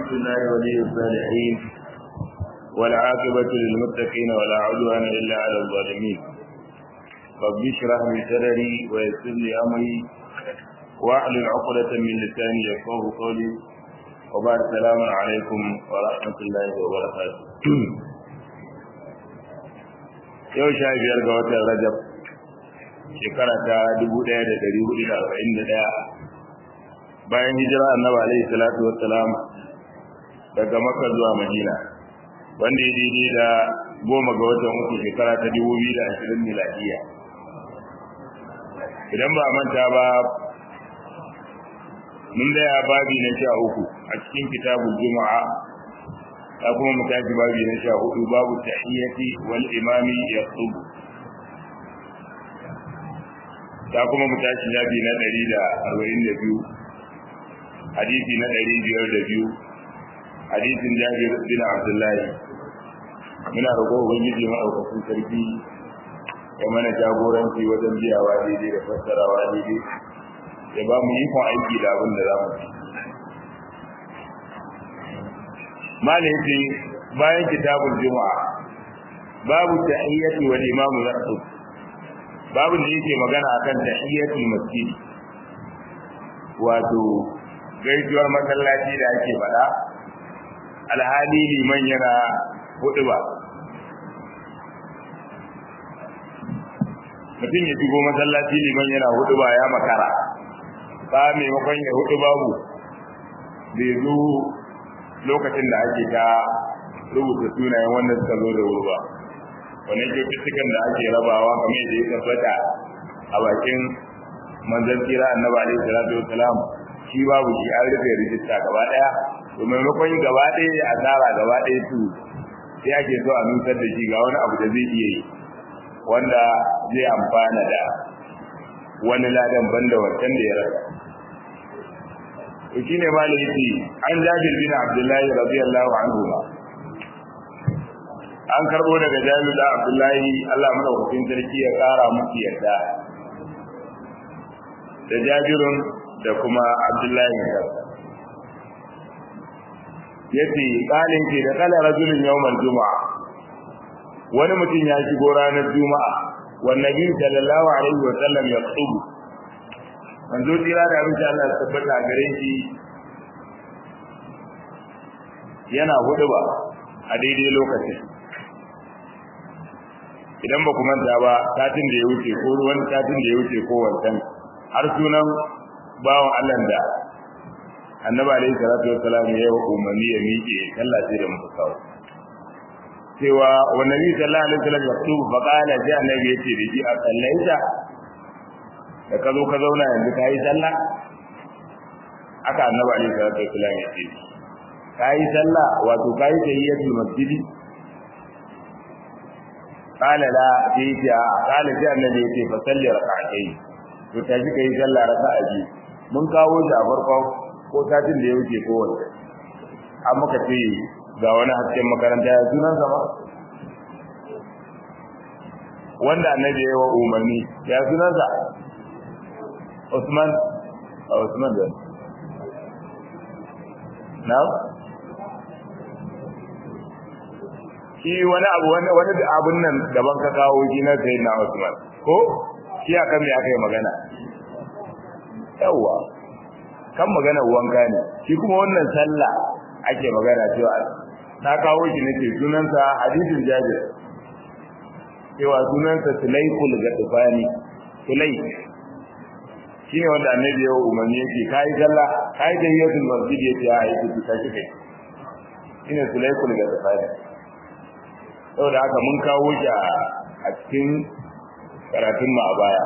الحمد لله ولي الصالحين والعاقبة للمتقين ولا عدوان إلا على الظالمين رب اشرح لي صدري ويسر لي أمري واحلل عقدة من لساني يفقه قولي وبعد السلام عليكم ورحمة الله وبركاته yau sha biyar ga watan rajab shekara ta dubu ɗaya da ɗari hudu da arba'in da ɗaya bayan hijira annabi alaihi salatu wassalam daga makka zuwa madina wanda ya daidai da goma ga watan uku shekara ta dubu biyu da ashirin miladiya idan ba manta ba mun daya babi na sha uku a cikin kitabul juma'a ta kuma mu tashi babi na sha hudu babu tahiyyati wal imami yaqtubu ta kuma mu tashi babi na ɗari da arba'in da biyu hadisi na ɗari biyar da biyu hadisin jabir bin abdullahi muna roƙo ubangiji maɗaukakin sarki ya mana jagoranci wajen biyawa daidai da fassarawa daidai ya ba mu ikon aiki da abin da za mu ci malai yace bayan kitabul juma'a babu tahiyyati wal imamu yaqub babu da yake magana akan tahiyyatul masjid wato gaisuwar masallaci da ake faɗa alhali liman yana hudu ba mutum ya shigo masallaci liman yana hudu ba ya makara ba maimakon ya hudu babu bai zo lokacin da ake ta rubuta sunayen wanda suka zo da wuri ba wannan kyaututtukan da ake rabawa kamar yadda ya tabbata a bakin manzon tsira annabi alaihi salatu wassalam shi babu shi an rufe rijista gaba daya to maimakon gaba daya ya asara gaba daya su sai ake so a nutar da shi ga wani abu da zai iya yi wanda zai amfana da wani ladan banda wancan da ya rasa to shine malai yace an jabir bin abdullahi radiyallahu anhu an karbo daga jabir da abdullahi Allah madaukakin sarki ya kara musu yarda da jabirun da kuma abdullahi da yace kalin ke da kala rajulun yawmal juma'a wani mutum ya shigo ranar juma'a wan nabi sallallahu alaihi wa sallam ya tsubu manzo tira da abin da Allah tabbata gare shi yana hudu ba a daidai lokacin idan ba ku manta ba satin da ya wuce ko ruwan satin da ya wuce ko wancan har sunan bawan Allah da annabi alaihi salatu wassalam ya yi umarni ya miƙe sallah sai da muka kawo cewa wa nabi sallallahu alaihi wasallam ya tubu fa qala sai annabi ya ce da shi a sallaita da ka zo ka zauna yanzu ka yi sallah aka annabi alaihi salatu wassalam ya ce ka yi sallah wato ka yi tahiyyatul masjidi qala la sai ya qala sai annabi ya ce fa salli rak'atayn to ta ji kai sallah raka'a biyu mun kawo shi a farko ko satin da ya wuce ko wanda an muka ce ga wani hasken makaranta ya sunan sama wanda annabi ya yi wa umarni ya sunan sa Usman a Usman da na shi wani abu wani wani abun nan daban ka kawo shi na sai na Usman ko shi akan me aka yi magana yawa kan magana wanka ne shi kuma wannan sallah ake magana cewa na kawo shi nake sunansa hadisin jabir cewa sunansa sulaikul gadfani sulaik shine wanda annabi ya umarni yake kai sallah kai da yasul masjid yake ya yi ta kike shine sulaikul gadfani saboda haka mun kawo shi a cikin karatun mu a baya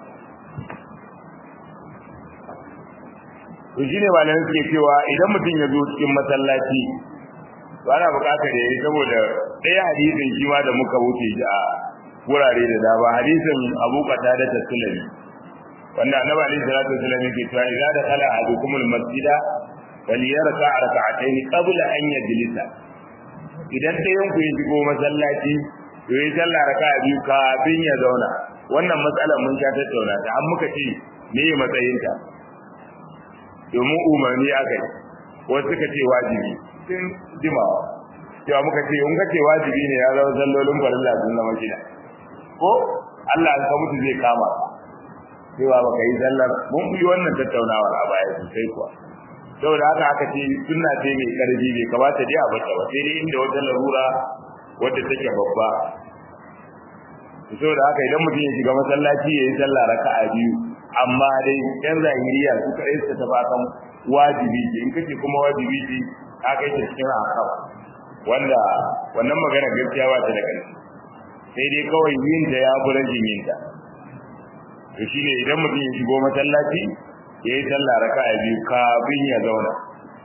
to shine malamin suke cewa idan mutum ya zo cikin masallaci to ana buƙatar yayi saboda ɗaya hadisin shi ma da muka wuce shi a wurare da dama hadisin Abu Qatada da Sulami wanda Annabi alaihi salatu wasallam yake cewa idza dakhala ahadukum al-masjida falyarka rak'atayn qabla an yajlisa idan ɗayan ku ya shigo masallaci to yi sallah raka'a biyu kafin ya zauna wannan matsalar mun sha tattauna ta an muka ce me matsayinta domin umarni aka yi wasu suka ce wajibi sun jimawa cewa muka ce in ka ce wajibi ne ya zama sallolin farilla sun zama shida ko Allah ka mutu zai kama cewa baka yi sallar mun yi wannan tattaunawar a baya sosai kuwa saboda haka aka ce sunna ce mai karfi bai kamata dai a bata ba sai dai inda wata larura wadda take babba saboda haka idan mutum ya shiga masallaci ya yi sallah raka'a biyu amma dai yan zahiriya su kaɗai su tafi akan wajibi ce in kace kuma wajibi ce ka kai ta cikin akam wanda wannan magana gaskiya ba ta da ƙarfi sai dai kawai yin ta ya fi rajin yin ta to shine idan mutum ya shigo masallaci ya yi sallah raka'a biyu kafin ya zauna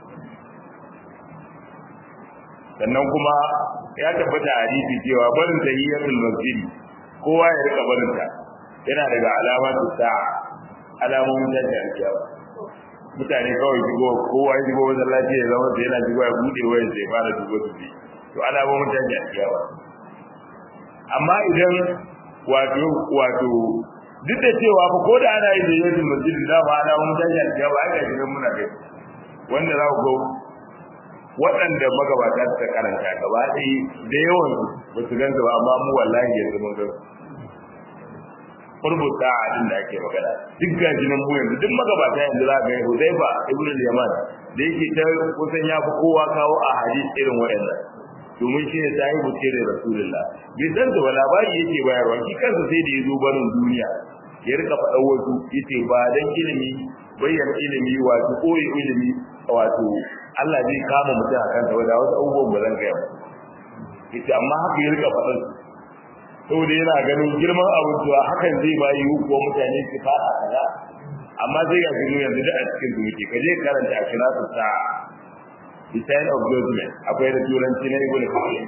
sannan kuma ya tabbata a hadisi cewa barin tahiyatul masjid kowa ya rika barin ta yana daga alamatu sa'a alamomin da ta alkiyawa mutane kawai shigo kowa ya shigo masallaci ya zama sai yana shigo ya bude wayar sai fara dubo su to alamomin da ta alkiyawa amma idan wato wato duk da cewa fa ko da ana yin da yanzu masjidin da ba ana mun tashi alkiyawa ai ga gidan muna kai wanda za ku ga waɗanda magabata suka karanta gaba ɗaya da yawan ba su gansu ba amma mu wallahi yanzu mun gansu furbuta a din da ake magana duk gaji nan mu yanzu duk magabata yanzu za ga Hudayfa ibn al-Yaman da yake ta kusan ya fi kowa kawo a hadisi irin waɗannan domin shi ne sahibu ce da Rasulullah bai san da labari yake bayarwa shi kansa sai da ya zo barin duniya ya rika faɗa wasu yace ba dan ilimi bayyana ilimi wato koyi ilimi wato Allah zai kama mutum a kansa wadda wasu abubuwan ba zan gaya ba yace amma haka ya rika faɗin saboda yana ganin girman abin cewa hakan zai ba yi ko mutane su fada kaza amma sai ga gino yanzu da a cikin su muke kaje karanta a kira su sa the sign of judgment akwai da turanci na ibn qayyim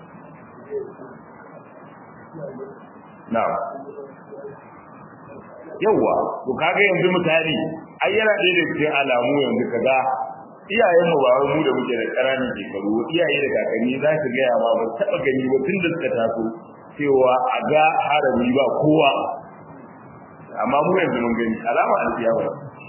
na'am yawa to kaga yanzu misali ai yana ɗaya da cikin alamu yanzu kaga iyayen mu ba wai mu da muke da ƙananan shekaru iyaye da kakanni za su gaya ma ba taɓa gani ba tun da suka taso cewa a ga harami ba kowa amma mu yanzu mun gani alama alkiyama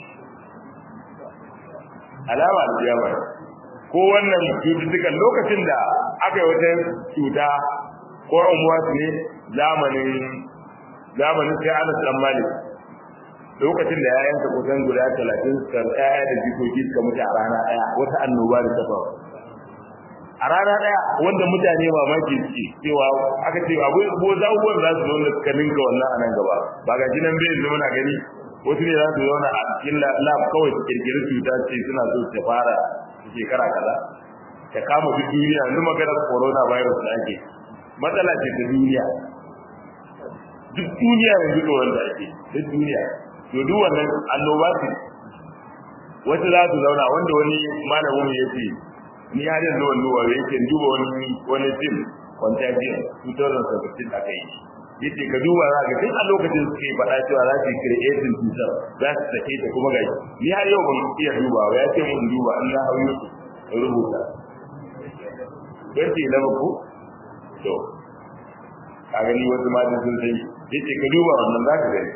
alama alkiyama ko wannan cututtukan lokacin da aka yi wata cuta ko umuwa ne zamanin zamanin sai Anas dan Malik lokacin da yayansa kusan guda 30 suka tsaya da jikoki suka mutu a rana daya wata annoba da ta faru a rana daya wanda mutane mamaki suke cewa aka ce abu ko zawuwar za su zauna suka ninka wannan a nan gaba ba ga jinan bai zama na gani wasu ne za su zauna a cikin lab kawai su kirkiri cuta ce suna so su fara shekara kaza ta kama duk duniya yanzu maganar corona virus da ake matsala ce ta duniya duk duniya yanzu da wanda ake duk duniya to duk wannan annoba ce wasu za su zauna wanda wani malamin ya ce ni har yanzu wani wa yake duba wani wani film contagion 2017 aka yi yace ka duba za ka tun a lokacin suke faɗa cewa za su yi creating cutar za su sake ta kuma gashi ni har yau ban iya duba ba ya ce mun duba in na hau yau rubuta don ce na ko to ka gani wasu matan sun sai yace ka duba wannan za ka gani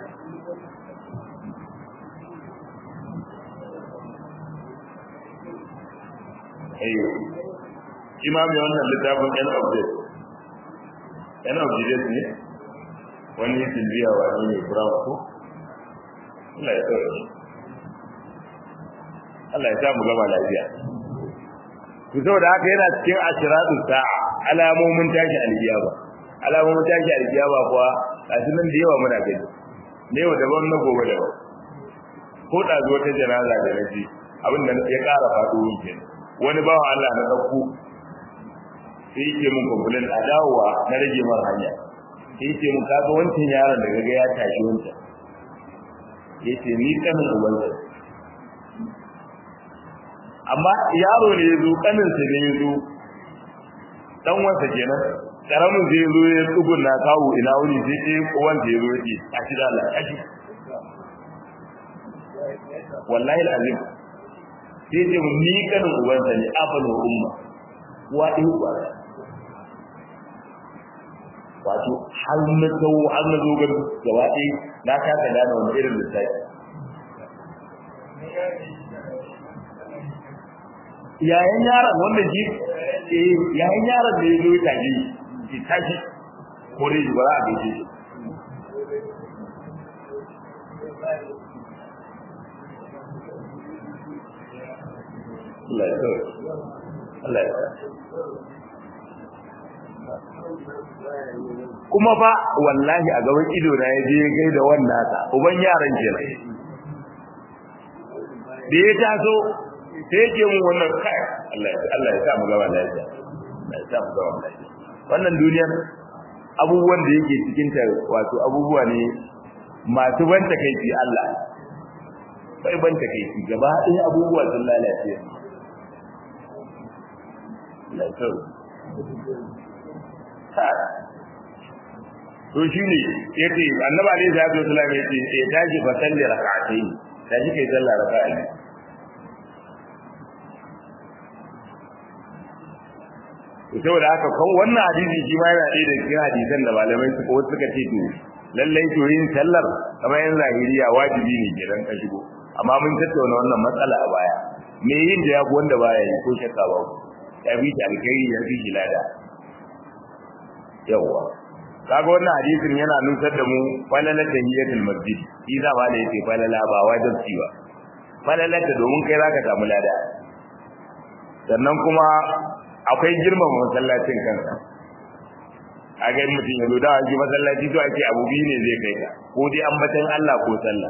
ayo imami wannan littafin end of days end of days ne wani silbiya wani ne brown ko Allah ya tsoro shi Allah ya samu gama lafiya ku saboda haka yana cikin ashiratu sa'a alamomin tashi alkiyama alamomin tashi alkiyama kuwa gashi nan da yawa muna gani ne wa daban na gobe daban ko da zuwa ta janaza da naji abin da ya ƙara faɗo kenan wani bawa Allah na ɗauko sai yake mun kumfulin a dawowa na rage mar hanya sai yake mun kaga wancan yaron da gaga ya tashi wancan yace ni kanin ubansa amma yaro ne yazo kanin sa ne yazo dan wansa kenan karamin zai zo ya tsugun na kawo ina wuri sai sai wanda yazo yake a shi da Allah kashi wallahi alazim sai ce mun ni kanin ubansa ne abalu umma wa in uwa wato har na tsawo har na zo gaba gaba ɗaya na kasa gane wani irin lissafi yayin yaron wanda shi eh yayin yaron da ya zo ya tashi ki tashi ko dai ba za a gaishe shi Allah ya tsare Allah ya tsare kuma fa wallahi a gaban ido na ya je ya gaida wannan ta uban yaran kenan da ya taso sai yake mun wannan kai Allah ya Allah ya sa mu gaba lafiya Allah ya sa mu gaba lafiya wannan duniyar abubuwan da yake cikin ta wato abubuwa ne masu ban takeici Allah sai ban takeici gaba ɗaya abubuwa sun lalace Allah ya to shine yace annabi alaihi salatu wasallam yace ya tashi fa salli rak'atayn tashi kai sallah raka'a saboda haka kan wannan hadisi shi ma yana ɗaya da cikin hadisan da malamai suka wasu suka ce to lallai to yin sallar kamar yan zahiriya wajibi ne kenan ka shigo amma mun tattauna wannan matsala a baya me yin da yafi wanda baya yi ko shakka ba ya fi shi alkhairi ya fi shi lada yawwa kaga wannan hadisin yana nusar da mu falala tahiyatul masjid shi za ma da yake falala ba wajibi ba falala ta domin kai zaka samu lada sannan kuma akwai girmama masallacin kansa a ga mutum ya zo da wani masallaci to ake abu biyu ne zai kai ka ko dai ambatan Allah ko sallah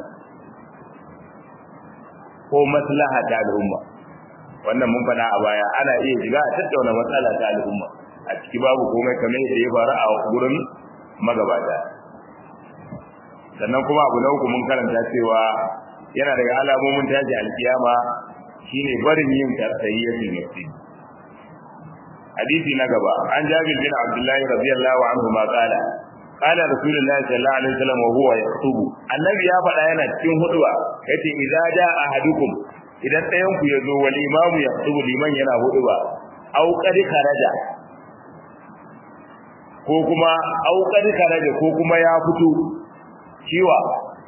ko maslaha ta al'umma wannan mun faɗa a baya ana iya shiga a tattauna matsala ta al'umma a ciki babu komai kamar yadda ya faru a gurin magabata sannan kuma abu na uku mun karanta cewa yana daga alamomin tashi alkiyama shine barin yin tahiyyatul masjid hadisi na gaba an jabir bin abdullahi radiyallahu anhu ma qala qala rasulullahi sallallahu alaihi wasallam wa huwa yaktubu annabi ya faɗa yana cikin huduwa yace idza jaa ahadukum idan ɗayan ku yazo wal imamu yaktubu liman yana huduwa au qad kharaja ko kuma au qad kharaja ko kuma ya fito ciwa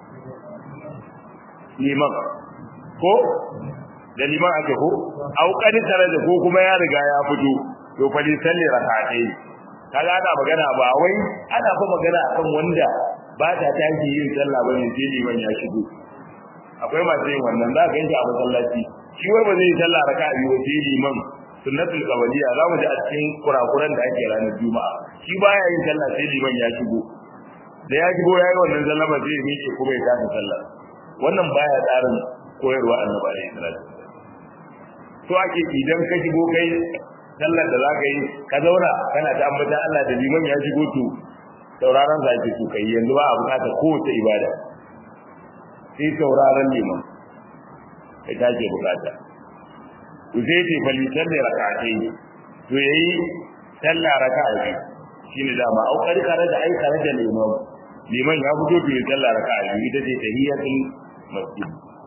liman ko da liman ake ko au qad kharaja ko kuma ya riga ya fito to fa li salli rak'atayn kaga ana magana ba wai ana fa magana akan wanda ba ta tashi yin sallah bane sai liman ya shigo akwai masu yin wannan za ka ganshi a masallaci shi wai ba zai yi sallah raka'a biyu sai liman sunnatul qawliya za mu ji a cikin kurakuran da ake ranar juma'a shi baya yin sallah sai liman ya shigo da ya shigo yayi wannan sallah ba zai miƙe kuma ya tafi sallah wannan baya tsarin koyarwa annabi alaihi salatu to ake idan ka shigo kai sallar da za ka yi ka zauna kana ta ambata Allah da liman ya shigo to sauraron sa ake so kai yanzu ba a bukatar kowace ibada sai sauraron liman kai ta ke bukata to sai ce bali sallar raka'atai to yayi sallar raka'a biyu shine dama au karkare da ai kare da liman liman ya fito to yayi sallar raka'a biyu ita ce tahiyatul masjid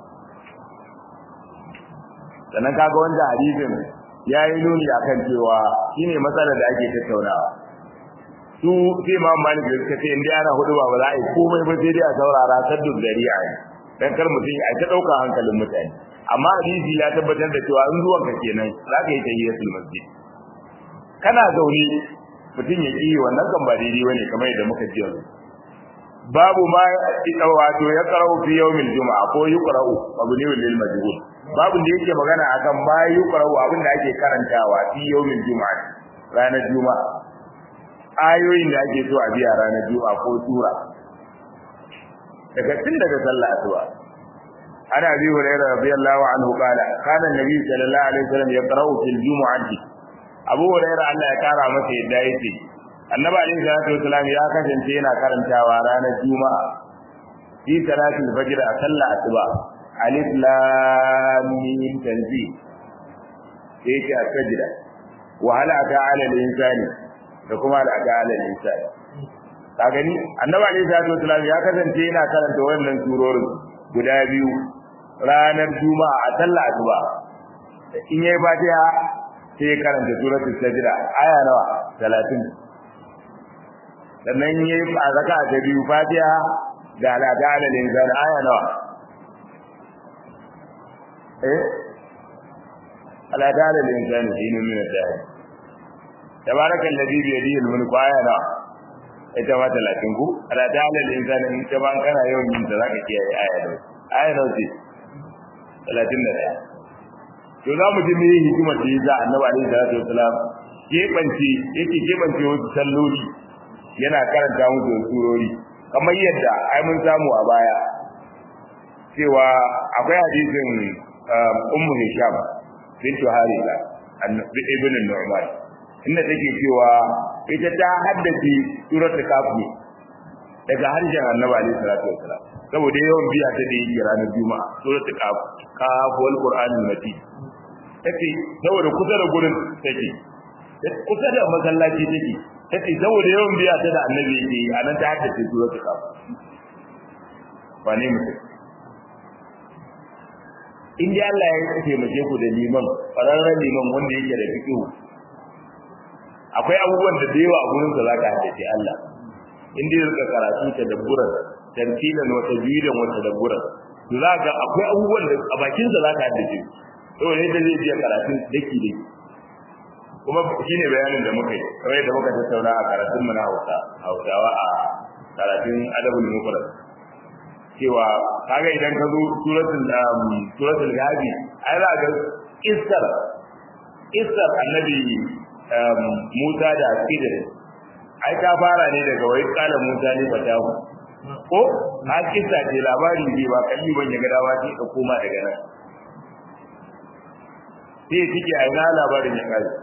sannan kaga wanda hadisin ya yi nuni a kan cewa shi ne matsalar da ake tattaunawa su sai ma malik da suka ce inda ana hudu ba za a yi komai ba sai dai a saurara saddun dariya ne dan kar mutum ya ta ɗauka hankalin mutane amma hadisi ya tabbatar da cewa in zuwan ka kenan za ka yi tahiyatul masjid kana zaune mutum ya ƙi wannan kan ba daidai bane kamar yadda muka ji yanzu babu ma wato ya qara'u fi yawmil juma'a ko yuqra'u mabni lil majhul babu da yake magana akan ma yuqra'u abin da ake karantawa fi yawmil juma'a ranar juma'a ayoyin da ake so a biya ranar juma'a ko sura daga tun daga sallah asuba ana bi hurairah radiyallahu anhu qala kana nabi sallallahu alaihi wasallam yaqra'u fil jumu'ati abu hurairah Allah ya kara masa yadda yake annabi alaihi salatu wasallam ya kasance yana karantawa ranar juma'a fi salatul fajr a sallah asuba alif lam mim tanzil sai ke sajda wa hal ata ala al-insani da kuma hal ata ala al-insani ka gani annabi alaihi salatu wasallam ya kasance yana karanta wannan surorin guda biyu ranar juma'a a sallah asuba in yayi fatiha sai ya karanta suratul sajda aya nawa 30 sannan yayi a zaka ta biyu fatiha da ala da ala linzan aya nawa eh ala ta'ala lil insani hinu min ad-dahr tabaraka alladhi bi yadihi al-mulku ayana ita ma 30 ku ala ta'ala lil insani in ta ban kana yawan yin da zaka kiyaye aya da aya da ce 31 to za mu ji me hikimar da yasa annabi alaihi salatu wasalam keɓance yake keɓance wasu salloli yana karanta musu surori kamar yadda ai mun samu a baya cewa akwai hadisin ummu hisham bintu harisa ibn nu'man inda take cewa ita ta haddace suratul kafi daga harshen annabi alaihi salatu wasalam saboda yawan biya ta da yake ranar juma'a suratul kaf kaf wal qur'anul majid take saboda kusa da gurin take kusa da masallaci take take saboda yawan biya ta da annabi yake anan ta haddace suratul kaf wane mutum in dai Allah ya taimake ku da liman fararren liman wanda yake da fiqh akwai abubuwan da yawa a gurin sa zaka haddace Allah in dai rika karatu ta dabburan tantilan wa tajwidan wa tadabburan to zaka akwai abubuwan da a bakin sa zaka haddace saboda yadda zai biya karatun daki daki kuma shine bayanin da muka yi kamar yadda muka tattauna a karatun mu na Hausa Hausawa a karatun adabul mufrad cewa kaga idan ka zo suratul suratul gabi ai za ga isar isar annabi Musa da Khidir ai ta fara ne daga wai kala Musa ne fatahu ko ha kissa ce labari ne ba kalli ban ya ga dawa ce ka koma daga nan sai kike ai na labarin ya kai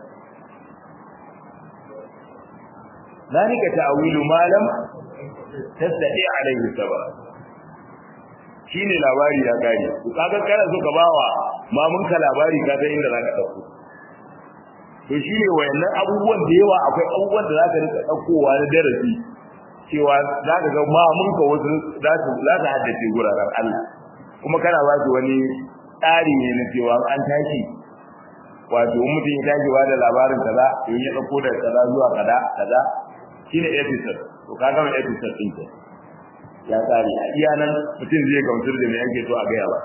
ذلك تأويل ما لم تستطيع عليه الصبر shine labari ya gane ku kaga kana so ka bawa mamun ka labari ka san inda zaka dauko to shine wayannan abubuwan da yawa akwai abubuwan da zaka rika daukowa na darasi cewa zaka ga mamun ka wasu za su za su haddace guraren Allah kuma kana ba su wani tsari ne na cewa an tashi wato in mutum ya tashi ba da labarin kaza to ya dauko da kaza zuwa kaza kaza shine episode to kaga mai episode din ke ya tsari a iya nan mutum zai gamsar da me yake so a gaya ba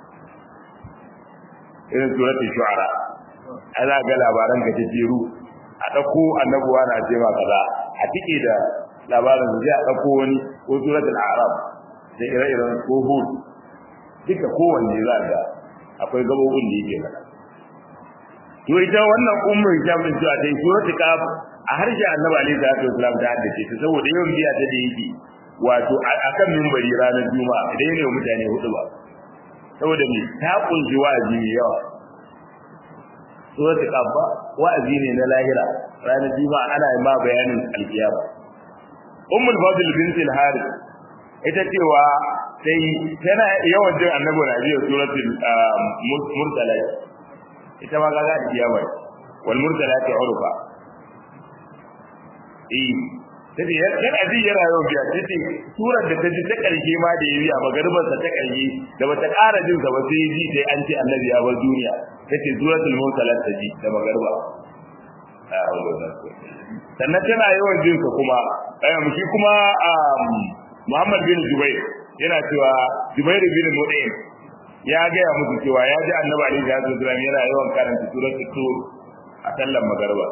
irin suratul shu'ara ana ga labaran ka jeru a dauko annabuwa na ce ma kaza a tike da labarin zai a dauko wani ko suratul a'raf da ire-iren ko hud duka kowanne za ga akwai gabobin da yake mana to ita wannan ummu hijab din cewa dai suratul kaf a harshen annabi alaihi salatu wasallam ta haddace ta saboda yawan biya ta da yake wato akan mimbari ranar juma'a idan ne mutane hudu ba saboda me ta kunji wa'azi mai yawa suratul kaf wa'azi ne na lahira ranar juma'a ana yi ma bayanin alkiyama ummul fadl bint al-harith ita cewa sai tana yawan jin annabi na biyo suratul mursalat ita ma gaga alkiyama wal mursalati urfa eh tace yana ji yana yau biya tace surar da ta ji ta karshe ma da yayi a magarbar sa ta karshe da bata ƙara jin sa ba sai ji sai an ce annabi ya bar duniya tace suratul mursalat ta ji da magarba sannan tana yawan jin sa kuma ayyam shi kuma Muhammad bin Jubair yana cewa Jubair bin Mut'im ya gaya musu cewa ya ji annabi alaihi salatu wasallam yana yawan karanta suratul tur a sallan magarba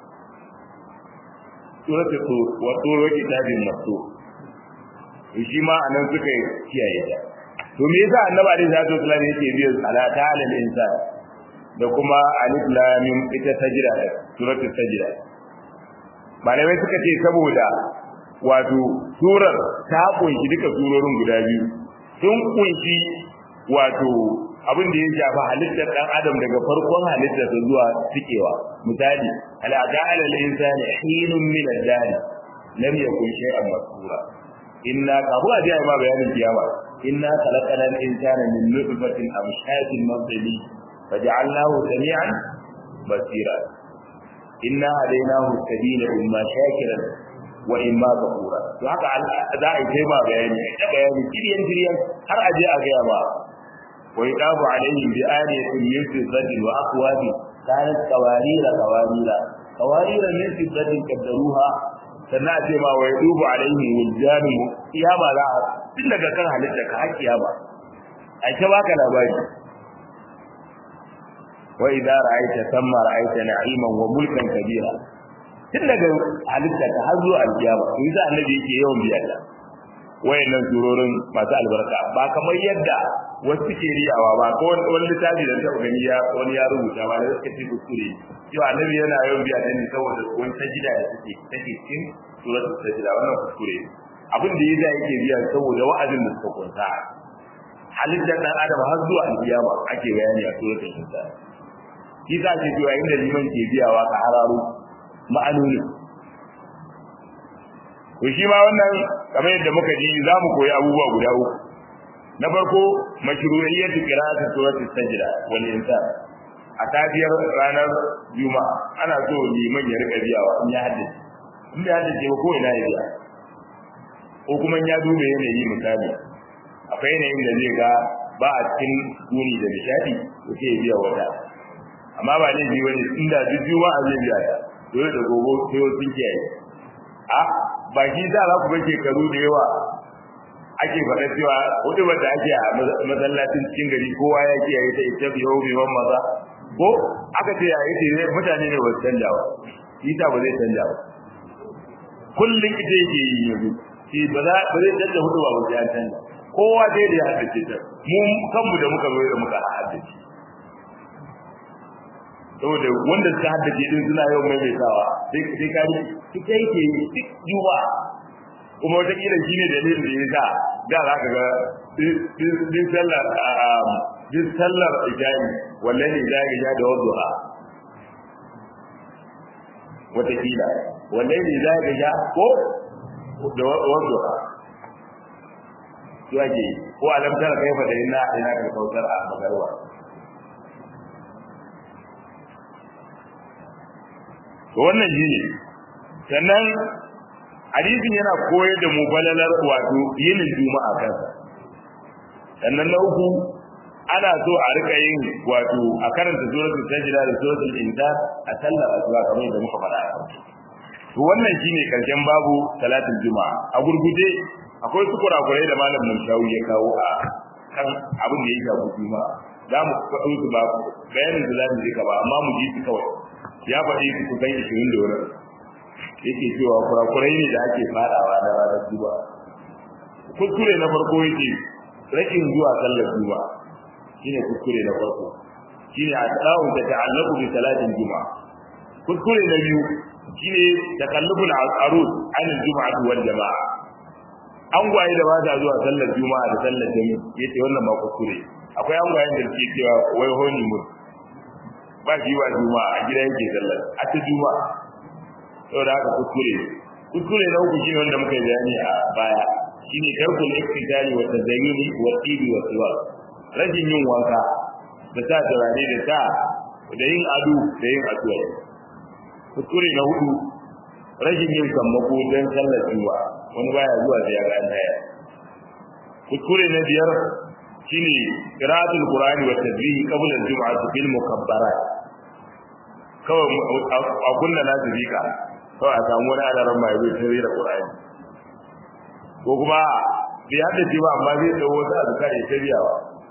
suratul tur wa tur kitabin masu shi ma anan suka kiyaye ta to me yasa annabi alaihi salatu wasallam yake biyo salata alal insan da kuma alif lam mim ita sajda suratul sajda malamai suka ce saboda wato surar ta kunshi duka surorin guda biyu sun kunshi wato abin da ya shafi halittar dan adam daga farkon halittar sa zuwa tikewa misali ala ta'ala al-insani hinun min ad-dahr lam yakun shay'an masura inna kafu a jiya ma bayanin kiyama inna khalaqana al-insana min nutfatin amshajin mabdali faj'alnahu sami'an basira inna hadaynahu sabila imma shakiran wa imma kafura to haka za a yi ma bayani da bayani kiryan kiryan har a je a ga ba ويطاف عليهم بآلية من فضة وأكواب كانت قوارير قوارير قوارير من فضة قدروها sannan a ce ma wa yadubu alaihi wuljanu kiyama za a tun daga kan halitta ka har kiyama a ta baka labari wa idza ra'aita thamma ra'aita na'iman wa mulkan kabira tun daga halitta ta har zuwa alkiyama in za annabi yake yawan biya ta wayannan surorin masu albarka ba kamar yadda wasu ke riyawa ba ko wani littafi da ta gani ya wani ya rubuta ba da suka ce kuskure cewa annabi yana yawan biya ta ne saboda wani sajida da take take cikin suratul sajida wannan kuskure abin da yasa yake biya saboda wa'azin da suka kunta halittar dan adam har zuwa alkiyama ake bayani a suratul sajida shi za ce cewa inda liman ke biyawa ka hararo ma'anoni to shi ma wannan kamar yadda muka ji za mu koyi abubuwa guda uku na farko mashru'iyyatu qira'ati suratul sajda wal insan a tafiyar ranar juma'a ana so liman ya rika biyawa in ya haddace in ya haddace ba ko ina ya biya ko kuma ya dube yanayi misali akwai yanayin da zai ga ba a cikin duni da nishadi to sai ya biya wata amma ba ne ji wani inda duk juma'a zai biya ta dole da gogo sai sun kiyaye a ba shi za za ku bar shekaru da yawa ake faɗa cewa hudu da ake a masallacin cikin gari kowa ya kiyaye ta ita biyo biyon maza ko aka ce ya yi ne mutane ne ba su canja ba shi ta ba zai canja ba kullum ita yake yi yanzu shi ba za ba zai canja hudu ba ba sai an canja kowa dai da ya haddace ta mu kanmu da muka zo da muka haddace saboda wanda suka haddace din suna yawan maimaitawa sai sai ka ri kike yake duk juba kuma wata kila shine dalilin da yasa da za ka ga din sallar din sallar ijani wallahi da ga ja da wadduha wata kila wallahi da ga ja ko da wadduha to ake ko alam tara kaifa da inna ina ka kautar a magarwa to wannan shine sannan hadisin yana koyar da mu balalar wato yinin juma'a kansa sannan na uku ana so a rika yin wato a karanta suratul sajda da suratul insan a sallar asuba kamar da muka faɗa to wannan shine karshen babu salatul juma'a a gurguje akwai su kurakurai da malam Mushawi ya kawo a kan abin da ya shafi juma'a za mu faɗo su ba bayanin da za mu je ba amma mu ji su kawai ya faɗi su kusan ishirin da wani yake cewa kurakurai ne da ake faɗawa na ranar duba kuskure na farko yake rashin zuwa sallar duba shine kuskure na farko shine a tsawon da ta'allaku bi salatin juma'a kuskure na biyu shine takallubul arus an juma'a wal jama'a an gwaye da ba ta zuwa sallar juma'a da sallar jami'a yace wannan ma kuskure akwai an gwayen da suke cewa wai honi mun ba shi wa juma'a a gida yake sallar a ta juma'a saboda haka kuskure kuskure na uku shine wanda muka yi bayani a baya shine tarkul iktidali wa tazayyuni wa tibi wa siwa rajin yin wanka da sa turare da sa da yin ado da yin asuwa kuskure na hudu rashin yin sammako don sallar juma'a wani baya zuwa da ya ran daya kuskure na biyar shine qira'atul qur'ani wa tasbih qabla al-jum'ah bil mukabbarat kawai a kunna na zika kawai a samu wani alaran mai zai tare da qur'ani ko kuma bai haddace ba amma zai dawo wasu azkar ya tabiyawa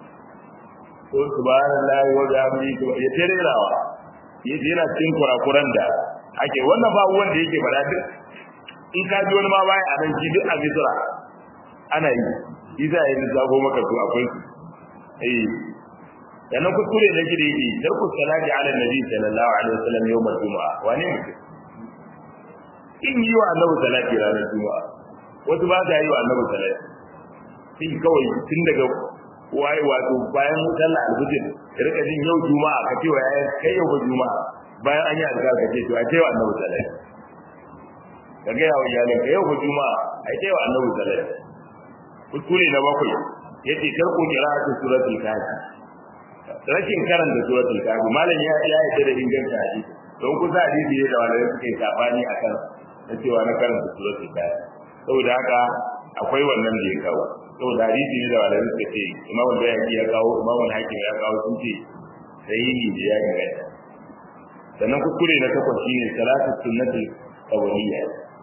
ko subhanallahi wa bihamdihi ya tarerawa yace yana cikin kurakuran da ake wannan ba wanda yake fada duk in ka ji wani ma baya a nan shi duk a misra ana yi isa ya yi zago maka to akwai eh sannan kuskure da shi da yake tarku salati ala nabi sallallahu alaihi wasallam yawm al-jumu'a wani mutum in yi wa annabi salati ranar juma'a wasu ba ta yi wa annabi salati sai kawai tun daga waye wato bayan sallah al-fajr ka rika jin yau juma'a ka ce wa yayin kai yau juma'a bayan an yi azkar ka ce to a ce wa annabi salati ka ga yawo iyalin ka yau juma'a ai ce wa annabi salati kuskure na bakwai yace tarko qira'atu suratul kafi rashin karanta suratul kafi malam ya ya yi da inganta hadisi don kusa hadisi ne da wanda suke sabani akan na cewa na karanta suratul kafi saboda haka akwai wannan da ya kawo saboda hadisi ne da wanda suka ce imam al-bayhaqi ya kawo imam al-hakim ya kawo sun ce sahihi da ya inganta sannan kuskure na takwas shine salatu sunnati qawliya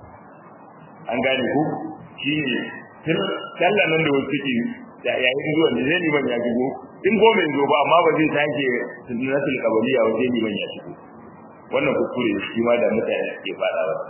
an gane ku shine sallan nan da wasu suke da yayin zuwa da zai liman ya shigo in goma yanzu ba amma ba zai sake sunnatul qabliya wajen liman ya shigo wannan kuskure shi ma da mutane ke fada wa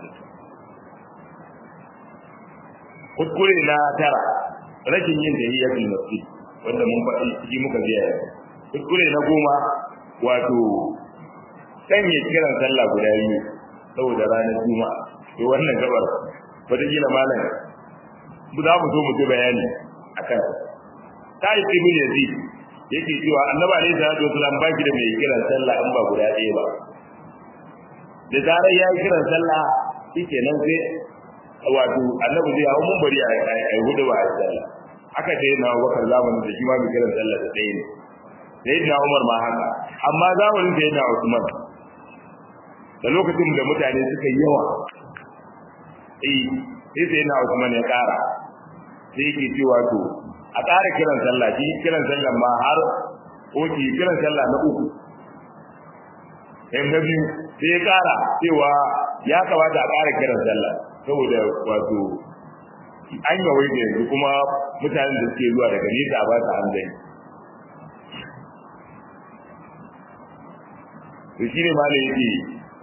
kuskure na tara rashin yin tahiyatul masjid wanda mun faɗi shi muka biya kuskure na goma wato sanya kiran sallah guda biyu saboda ranar juma'a to wannan gabar wata gina malam za mu zo mu ji bayani akan ta yi ibn yazid yake cewa annabi alaihi salatu wasallam ba shi da mai kiran sallah in ba guda ɗaya ba da zarar ya yi kiran sallah shike nan sai wato annabi zai hawo mun bari a yi hudu ba a yi sallah haka dai na bakar zamanin da shi ma mai kiran sallah da ɗaya ne da yadda umar ma haka amma zamanin da yadda usman da lokacin da mutane suka yi yawa eh sai sai na usman ya ƙara sai yake cewa to a ƙara kiran sallah shi kiran sallah ma har oke kiran sallah na uku na biyu sai ya ƙara cewa ya kamata a ƙara kiran sallah saboda wato an yawai da yanzu kuma mutanen da suke zuwa daga nesa ba su hanzari to shi ne malai yake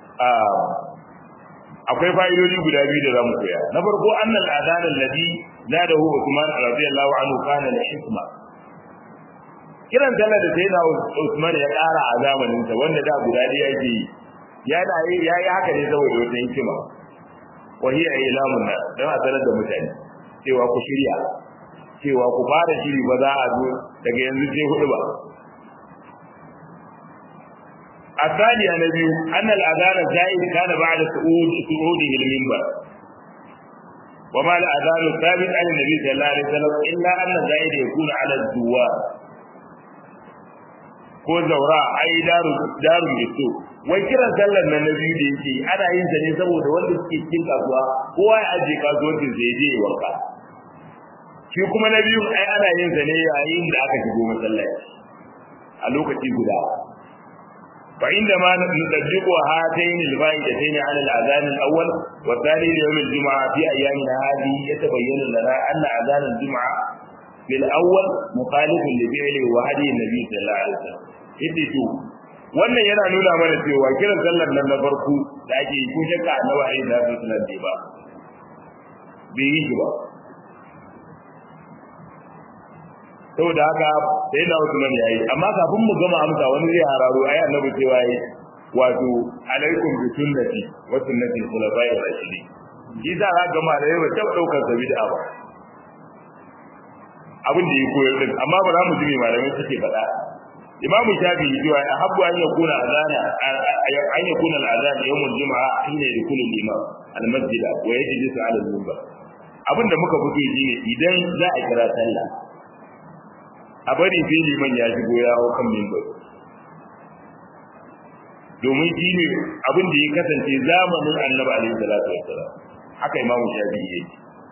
akwai fa'idodi guda biyu da zamu koya na farko annal adan alladhi nadahu Uthman radiyallahu anhu kana la hikma kiran sallar da sayyidina Uthman ya ƙara a zamanin sa wanda da guda ɗaya yake yi ya da ya yi haka ne saboda wata hikima wa hiya ilamun nas dan a sanar da mutane cewa ku shirya cewa ku fara shiri ba za a zo daga yanzu sai hudu ba الثانية نبي أن الأذان الزائد كان بعد سعود سعوده المنبر وما الأذان الثابت عن النبي صلى الله عليه وسلم إلا أن الزائد يكون على الزوار ko zaura ai daru daru bisu wai kiran sallar nan na biyu da yake ana yin sa ne saboda wanda suke cikin kasuwa kowa ya aje kasuwancin sai je ya wanka shi kuma na biyu ai ana yin sa ne yayin da aka shigo masallaci a lokaci guda فعندما نطبق هاتين الفائدتين على الأذان الأول والثاني ليوم الجمعة في أيامنا هذه يتبين لنا أن أذان الجمعة في الأول مخالف لفعله وهدي النبي صلى الله عليه وسلم يدتو wannan yana nuna mana cewa kiran sallar nan na farko da ake yi ko shakka annabi alayhi salatu wasallam bai ba bai yi ba saboda haka sai na Usman yayi amma kafin mu gama amsa wani zai hararo ayi annabi cewa yi wato alaikum bi sunnati wa sunnati khulafa'ir rashidin shi za ka ga malai ba ta daukar sa bid'a ba abin da ya koyar din amma ba za mu ji me malamai suke faɗa imamu shafi'i cewa ahabbu an yakuna azana an yakuna al-azan yawm al-jum'a hina yadkhulu al-imam al-masjid wa yajlisu ala al-minbar abinda muka fito shine idan za a kira sallah a bari sai liman ya shigo ya hau kan mimbar domin shi ne abin da ya kasance zamanin annabi alaihi salatu wassalam haka imamu shafi'i yake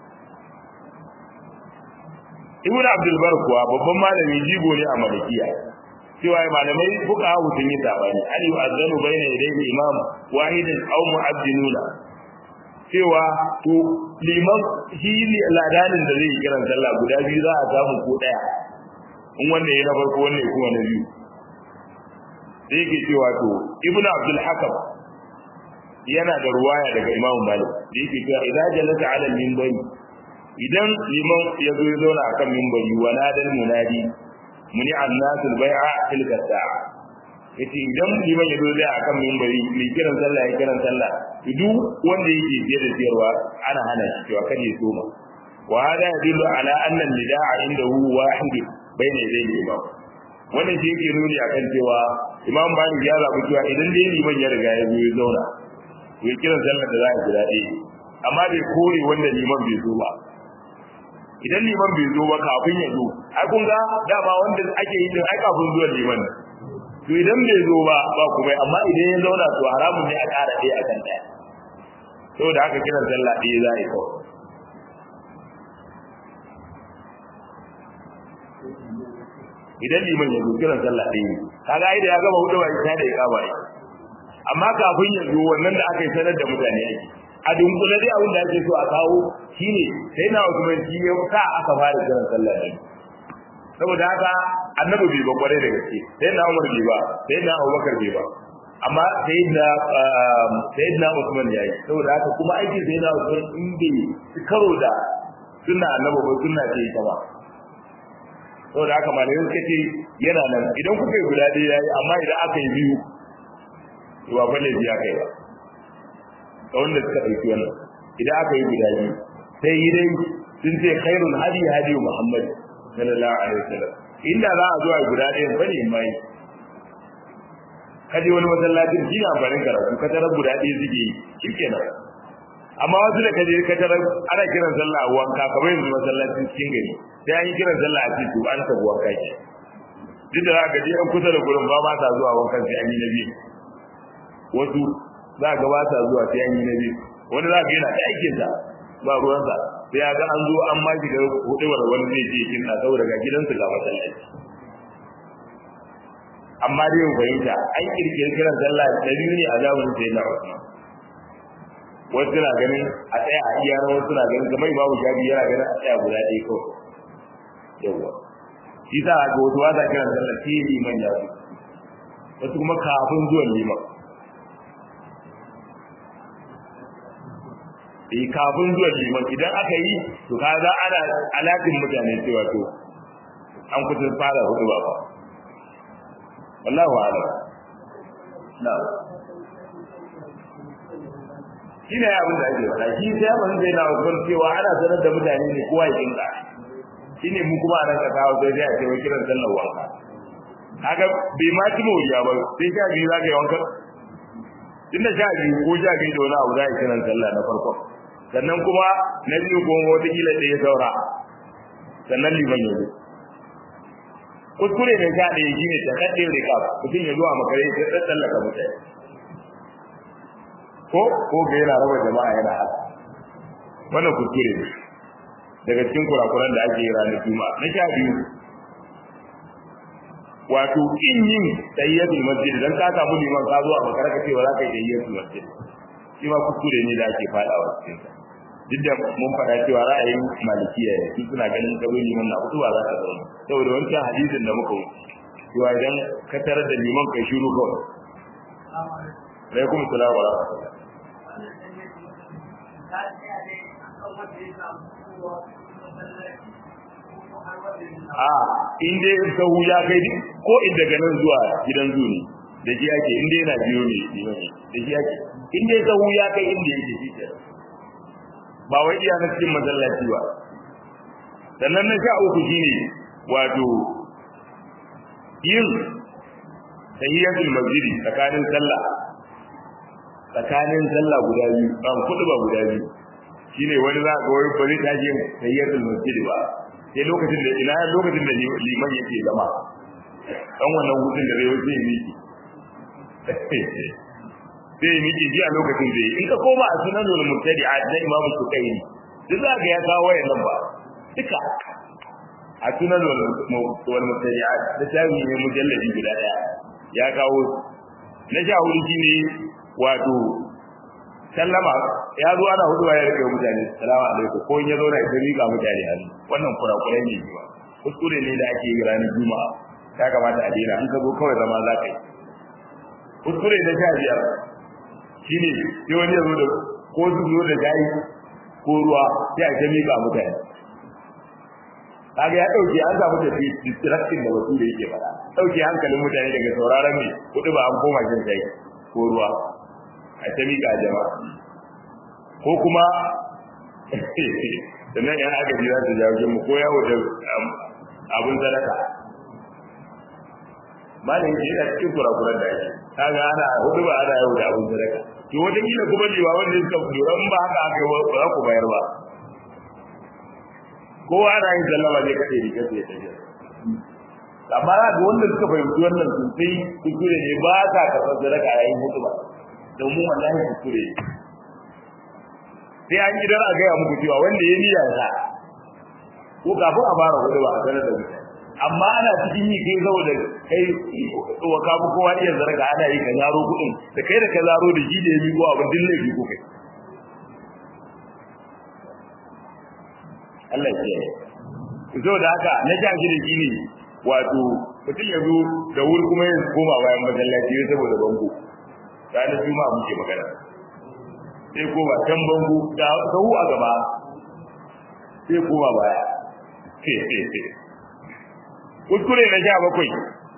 ibnu abdul bar kuwa babban malami jigo ne a malikiya cewa malamai fuka hawo sun yi sabani an yi azanu bayna yadayhi imam wahidin aw mu'addinuna cewa to liman shi ne ladanin da zai kiran sallah guda biyu za a samu ko daya in wanda ya na farko wanda ya kuma na biyu da yake cewa to ibnu abdul hakam yana da ruwaya daga imamu malik da yake cewa idan jalasa ala minbari idan liman ya zo ya zauna akan minbari wa nadal munadi muni annasul bai'a tilka sa'a yace idan liman ya zo zai akan minbari mai kiran sallah ya kiran sallah duk wanda yake je da siyarwa ana hana shi cewa kada ya soma wa hada yadullu ala anna nidaa indahu wahid bayna yadayhi imam wannan shi yake nuni akan cewa imam malik ya zabi cewa idan dai liman ya riga ya zo ya zauna to ya kiran sallar da za a guda ɗaya amma bai kore wanda liman bai zo ba idan liman bai zo ba kafin ya zo ai kun ga dama wanda ake yi din ai kafin zuwan liman to idan bai zo ba ba kuma amma idan ya zauna to haramun ne a ƙara ɗaya akan ɗaya saboda haka kiran sallah ɗaya za a yi kawai idan liman ya zo kiran sallah ɗaya kaga ai da ya gama hudu ba ita da ya kaba ai amma kafin ya zo wannan da aka yi sanar da mutane ake a dunkule dai abin da ake so a kawo shine sai na Usman shi ya sa aka fara kiran sallah ɗaya saboda haka annabi bai ba kwarai da gaske sai na Umar bai ba sai na Abubakar bai ba amma sai da sai na Usman yayi saboda haka kuma aikin sai na Usman in bai karo da sunna annabi ba sunna ce ita ba saboda haka malamai suka ce yana nan idan kuka yi guda ɗaya yayi amma idan aka yi biyu to ba fa laifi aka yi ba ga wanda suka ɗauki wannan idan aka yi guda biyu sai yi dai sun ce khairul hadi hadi Muhammad sallallahu alaihi wasallam inda za a zo a guda ɗayan bane mai kaje wani masallacin shi ne amfanin karatu ka tarar guda ɗaya suke yi shikenan amma wasu da kaje ka tarar ana kiran sallah a wanka kamar yanzu masallacin cikin gari sai an yi kiran sallah a cikin an tafi wanka ke duk da za ka je an kusa da gurin ba ma ta zuwa wankan sai an yi na biyu wasu za ka ba ta zuwa sai an yi na biyu wani za ka yana da aikinsa ba ruwansa sai ya ga an zo an ma shiga hudubar wani zai je kinna saboda ga gidansu ga masallaci amma dai yin fahimta an kirkiri kiran sallah da biyu ne a zamanin sai na Usman wasu suna ganin a tsaya a iya wasu suna ganin kamar babu shafi yana ganin a tsaya guda ɗaya kawai yawwa shi sa ga wasu wasa kiran sallah sai liman ya zo wasu kuma kafin zuwan liman eh kafin zuwan liman idan aka yi to kaga ana alatin mutane cewa to an kusa fara hudu ba wallahu a'lam na'am shi ne abin da ake faɗa shi sai abin da yana wakon cewa ana sanar da mutane ne kowa ya kinka shi ne mu kuma a nan kasa sai dai a ce wai kiran sallar wanka kaga bai ma ci mawuya ba sai sha biyu za ka yi wankan tunda sha biyu ko sha biyu da wani abu za a yi kiran sallah na farko sannan kuma na biyu ko wataƙila ɗaya saura sannan liman ya zo kuskure ne sha ɗaya shi ne ta kaɗe rika mutum ya zuwa makare ya tsallaka mutane ko ko ga yana raba jama'a yana haka wannan kuskure ne daga cikin kurakuran da ake yi ranar juma'a na sha biyu wato in yin tayyatul masjid dan ka samu liman ka zuwa makara ka cewa za ka yi tayyatul masjid shi ma kuskure ne da ake fadawa cikin sa duk da mun faɗa cewa ra'ayin malikiya ne su suna ganin kabo liman na kutuba za ka zauna saboda wancan hadisin da muka wuce cewa idan ka tarar da liman kai shiru kawai alaikum salam wa rahmatullah a in dai sahu ya kai ko in daga nan zuwa gidan zu ne da shi ake in dai yana biyo ne da shi ake in dai sahu ya kai inda yake shi ke ba wai iya na cikin masallaci ba sannan na sha uku shine wato yin tahiyatul masjidi tsakanin sallah tsakanin sallah guda biyu ban kudu ba guda biyu shine wani za ga wai bari ta je tahiyatul masjidi ba sai lokacin da ina lokacin da liman yake zama dan wannan hutun da zai zai miki sai miki ji a lokacin da in ka koma a sunan wal mubtadi'a da imamu sukaini duk za ga ya kawo wayannan ba duka a sunan wal mubtadi'a da tawi ne mujalladi guda daya ya kawo na sha hudu shine wato sallama ya zo ana hudu ya rike mutane salamu alaikum ko in ya zo na ita rika mutane hannu wannan kurakurai ne jiwa kuskure ne da ake yi ranar juma'a ya kamata a daina in ka zo kawai zama za ka yi kuskure na sha biyar shine sai wani ya zo da ko su zo da gayi ko ruwa sai a ta mika mutane kaga ya dauke an samu da distraction da wasu da yake fada dauke hankalin mutane daga sauraron ne kudu ba an koma jin kai ko ruwa a ta mika jama'a ko kuma sannan yan agaji za su jawo mu ko yawo da abun sadaka malam yake yana cikin kurakuran da ake kaga ana hudu ba ana yawo da abun sadaka to wata kila kuma liwa wanda suka lura in ba haka aka yi ba za ku bayar ba kowa ana yin sallama ne kaɗai da kaɗai da tafiya amma za ga wanda suka fahimci wannan sosai kuskure ne ba sa karɓar sadaka yayin hudu ba domin wallahi kuskure sai an gidan a gaya muku cewa wanda ya niyya sa ko kafin a fara hudu ba a sanar da mutane amma ana cikin yi kai saboda kai wa ka fi kowa iya zarga ana yi ka zaro kuɗin da kai da ka zaro da shi da ya miƙo abin din laifi ko kai Allah ya kiyaye saboda haka na sha shi da shi ne wato mutum ya zo da wuri kuma ya koma bayan masallaci ya saboda bango ranar juma'a muke magana sai koma can bango da sahu a gaba sai koma baya kuskure na sha bakwai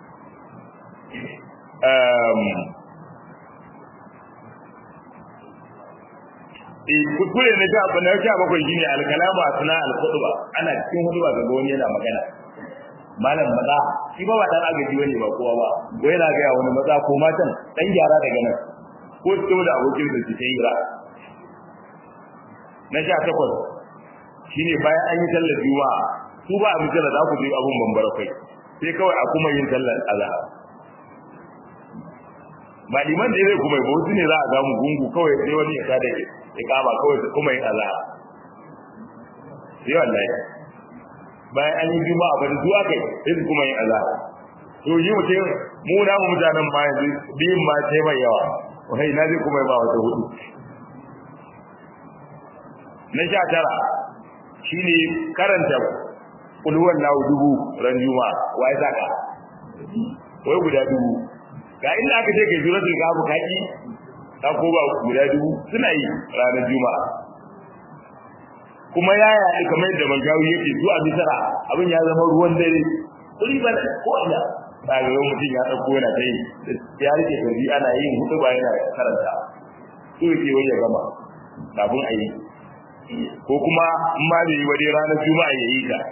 kuskure na sha na sha bakwai shine alkalama suna alkhutba ana cikin hutuba ga wani yana magana malam maza shi ba ba dan agaji wani ba kowa ba ko yana ga wani maza ko matan dan gyara daga nan ko to da abokin da cikin hira na sha takwas shine bayan an yi sallar juma'a su ba a misala za ku je abun bambara kai sai kawai a kuma yin sallar azhar ba liman da zai kuma ba wasu ne za a gamu gungu kawai sai wani ya tada ya kama kawai su kuma yin azhar sai wallahi bayan an yi juma'a ba da zuwa kai sai su kuma yin azhar to yi mutum mu na mu mutanen ma yanzu biyun ma sai mai yawa wai na zai kuma yi ba wata hudu na sha tara shine karanta kulhuwan lahu dubu ran juma'a wai zaka wai guda dubu ga inda aka ce kai suratul kahf kaki ka ko ba guda dubu suna yi ranar juma'a kuma yaya ne kamar yadda mangawi yake su a misara abin ya zama ruwan dare kuri ba ko ina daga yau mutum ya dauko yana ta yi ya rike gari ana yin hudu ba yana karanta so yake wai ya gama kafin a yi ko kuma in ma bai yi wa dai ranar juma'a ya yi ta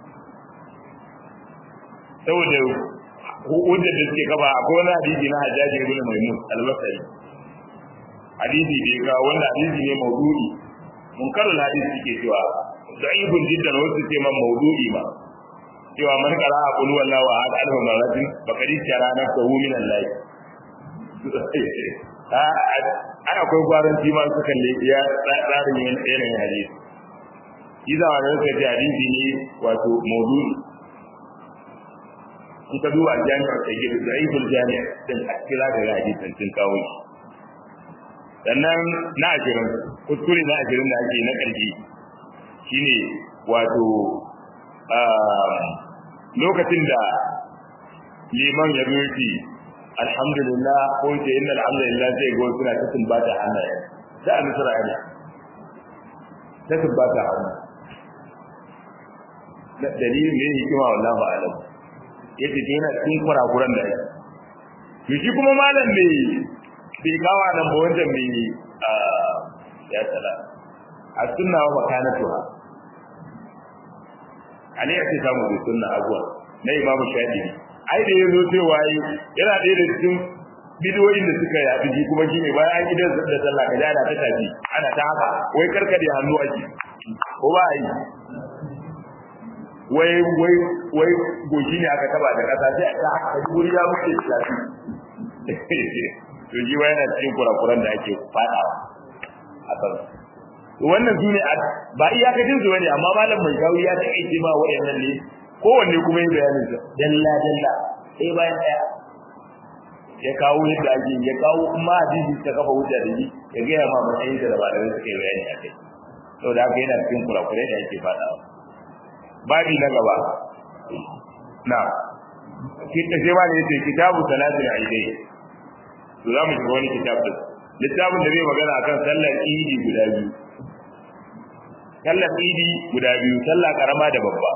saboda hujjar da suke gaba akwai wani hadisi na hajjaji ibn maimun al-basri hadisi da ya kawo wanda hadisi ne maudu'i munkarul hadisi suke cewa da'ibun jiddan wasu ce man maudu'i ma cewa man qara qul wallahu ahad alfa maratin faqad tara nafsuhu min Allah a akwai gwaranci ma su kalle ya tsarin yanayin hadisi Iza wa da suka ce hadisi ne wato maudu'i in ka duba jami'ar sayyid da'ibul jami' din akira da hadisin sun kawo shi sannan na ashirin kuskure na ashirin da ake na ƙarshe shine wato lokacin da liman ya zo alhamdulillah ko ce inna alhamdulillah zai go suna ta tumbata hannaye da an sura ana ta tumbata hannu da dalilin ne hikima wallahi alam yace to yana cikin kurakuran da yake to shi kuma malam ne bai kawa nan ba wanda mai ya tsala a sunna wa makanatuha ali ya ce samu da sunna abuwa na imamu shafi'i ai da yazo cewa yana ɗaya da cikin bidiyoyin da suka yafi shi kuma shi ne bayan an gidan da sallah kaje ana ta tafi ana ta haka wai karkade hannu ake ko ba yi wai wai wai goshi ne aka taba da kasa sai aka haka guri ya muke tafi to ji wai yana cikin kurakuran da ake fadawa a kan wannan su ne ba iyakacin su bane amma malam mai kawo ya take ma wayannan ne kowanne kuma yi bayanin sa dalla dalla sai bayan daya ya kawo yadda ake ya kawo kuma hadisi ta kafa hujja da shi ya gaya ma matsayin da ba da suka yi bayani a kai saboda haka yana cikin kurakurai da ake fadawa babi na gaba na kita sai ma ne yace kitabu salatul aidai to za mu shiga wani kitab din littafin da zai magana akan sallar idi guda biyu sallar idi guda biyu sallah karama da babba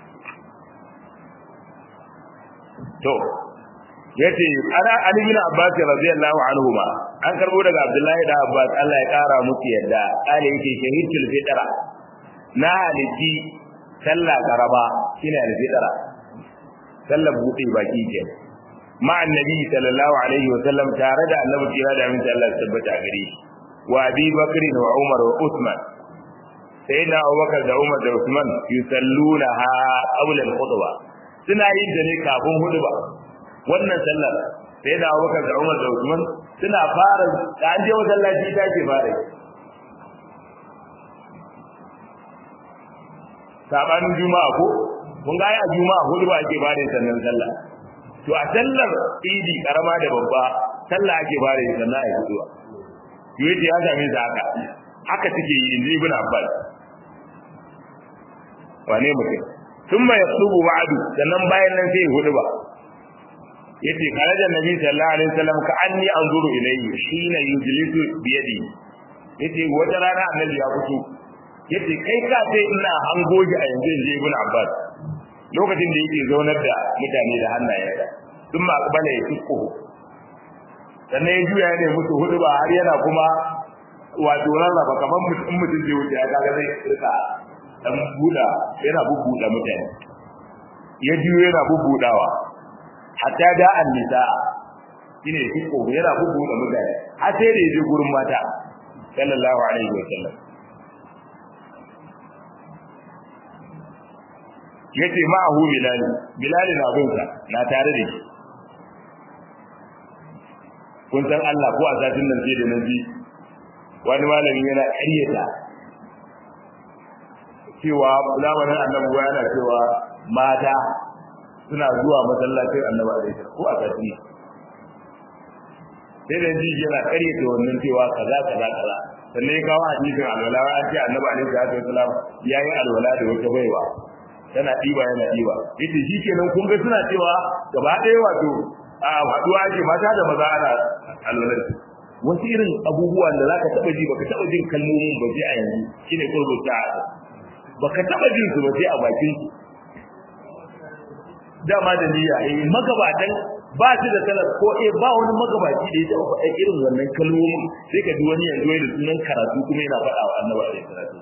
to yace ana ali bin abbas radiyallahu anhuma an karbo daga abdullahi da abbas Allah ya kara musu yadda kale yake shahidul fitra na halitti sallah karama shine al-fitra sallar buɗe baki ke ma annabi sallallahu alaihi wa sallam tare da annabi kira da aminta Allah tabbata gare shi wa abi bakr wa umar wa usman sayyidina abubakar da umar da usman yusalluna ha qabla al-khutba suna yin da ne kafin huduba wannan sallar sayyidina abubakar da umar da usman suna fara da an je masallaci ta ke fara sabanin juma'a ko mun ga a juma'a hudu ba ake bada sannan sallah to a sallar idi karama da babba sallah ake bada sannan ai hudu yace ya same su haka haka take yi inji ibn abbas wane mutum thumma yasubu ba'du sannan bayan nan sai hudu ba yace kharaja nabi sallallahu alaihi wasallam ka anni anzuru ilayhi shine yujlisu bi yadi yace wata rana annabi ya fito yace kai ka sai ina hango shi a yanzu inji ibn abbas lokacin da yake zaunar da mutane da hannayensa sun ma akbala ya tukku sannan ya juya ne musu hudu ba har yana kuma wato rarraba kamar mutum mutum zai wuce ya kaga zai rika dan buda yana bubbuda mutane ya juyo yana bubbudawa hatta da annisa shine tukku yana bubbuda mutane har sai da ya je gurin mata sallallahu alaihi wa sallam yace ma'ahu bilal bilal na bin sa na tare da shi kun san Allah ko a satin nan sai da nan ji wani malami yana ƙaryata cewa zamanin annabi yana cewa mata suna zuwa masallacin annabi alaihi ko a satin sai da ji yana ƙaryata wannan cewa kaza kaza kaza sannan ya kawo hadisin alwala an ce annabi alaihi wasallam yayi alwala da wata baiwa tana ɗiba yana ɗiba yace shi kenan kun ga suna cewa gaba ɗaya wato a haɗuwa ake mata da maza ana alwalar wasu irin abubuwan da zaka taɓa ji baka taɓa jin kalmomin ba sai a yanzu shine qurbu sa'a baka taɓa jin su ba sai a bakin su dama da niyya eh magabatan ba shi da salat ko eh ba wani magabaci da ya taɓa faɗa irin wannan kalmomin sai ka ji wani yanzu da sunan karatu kuma yana faɗa wa annabi alaihi salatu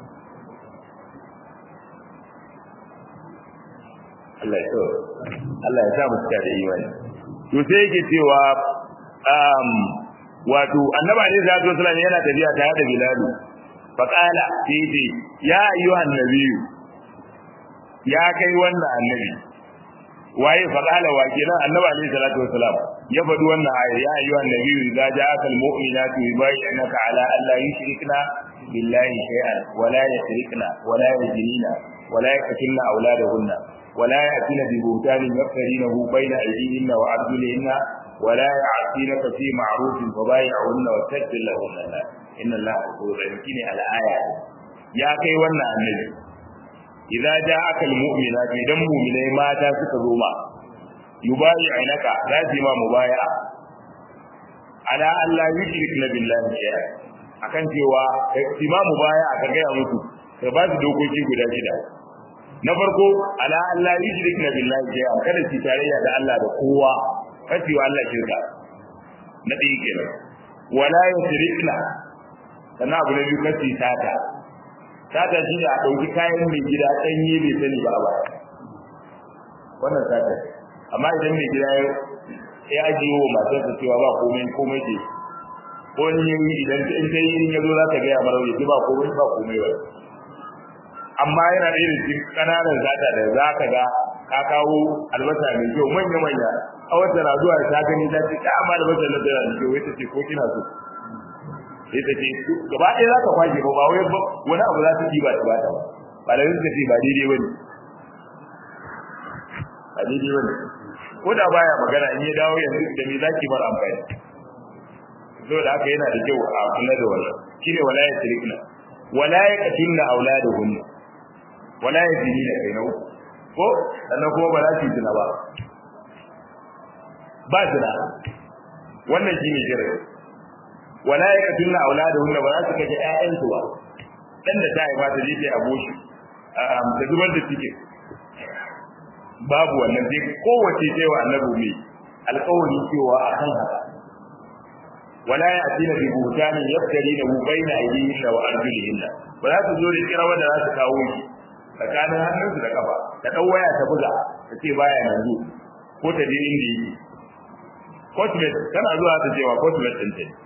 Allah ya so Allah ya sa mu cika da imani to sai yake cewa um wato annabi alaihi salatu wasallam yana tafiya tare da Bilal fa qala sai ya ayyuhan nabiyyu ya kai wannan annabi waye fa qala wa kenan annabi alaihi salatu wasallam ya faɗi wannan aya ya ayyuhan nabiyyu idza ja'aka almu'minatu yubayyi'unaka ala an la yushrikna billahi shay'an wa la yushrikna wa la yajnina wa la yaqtulna awladahunna ولا يأتين ببهتان يفترينه بين أيديهن وأرجلهن ولا يعصينك في معروف فبايعهن واستغفر لهن الله إن الله غفور رحيم على آية يا كي ونا النبي إذا جاءك المؤمنات إذا مؤمنين ما تاسك زوما يبايعنك ذاتي ما مبايعة على أن لا يشركن بالله شيئا akan cewa ma mubaya aka gaya musu ka ba su dokoki guda shida na farko ala Allah yushrikna billahi shay'an kada su tarayya da Allah da kowa kace wa Allah shirka na ɗaya kenan wala yushrikna sannan abu na biyu kace tata tata shi ne a ɗauki kayan mai gida ɗanye bai sani ba ba wannan tata amma idan mai gida ya ajiye wa matarsa cewa ba komai komai ce ko in yi idan in ta yi in ya zo za ta gaya mara ya ba komai ba komai ba amma yana da irin cikin kananan zata da za ka ga ka kawo albasa mai kyau manya manya a wata na zuwa ta gani ta ce amma albasa na tana da kyau wai ta ce ko kina so sai ta ce gaba ɗaya za ka kwashe ba ba wai wani abu za ta ba ta ba ta ba ba da rinka ce ba daidai ba ne ba daidai ba ne ko da baya magana in ya dawo yanzu da me zaki bar amfani saboda haka yana da kyau a kula da wannan shine wala ya shirkna wala ya qatilna auladuhunna wala ya zini da kai nau ko sannan kuma ba za su zina ba ba zina wannan shine jirai wala ya katunna auladuhunna ba za su kaje ƴaƴansu ba dan da ta haifa ta je ta aboshi ta zubar da cikin babu wannan sai kowace cewa annabi mai alƙawari cewa akan haka wala ya atina bi buhtani yaftarina baina aydihinna wa arjulihinna ba za su zo da kirawa da za su kawo shi tsakanin hannunsu da kafa ta ɗau waya ta buga ta ce baya yanzu ko ta je inda yake cosmet tana zuwa ta cewa cosmet ɗin ta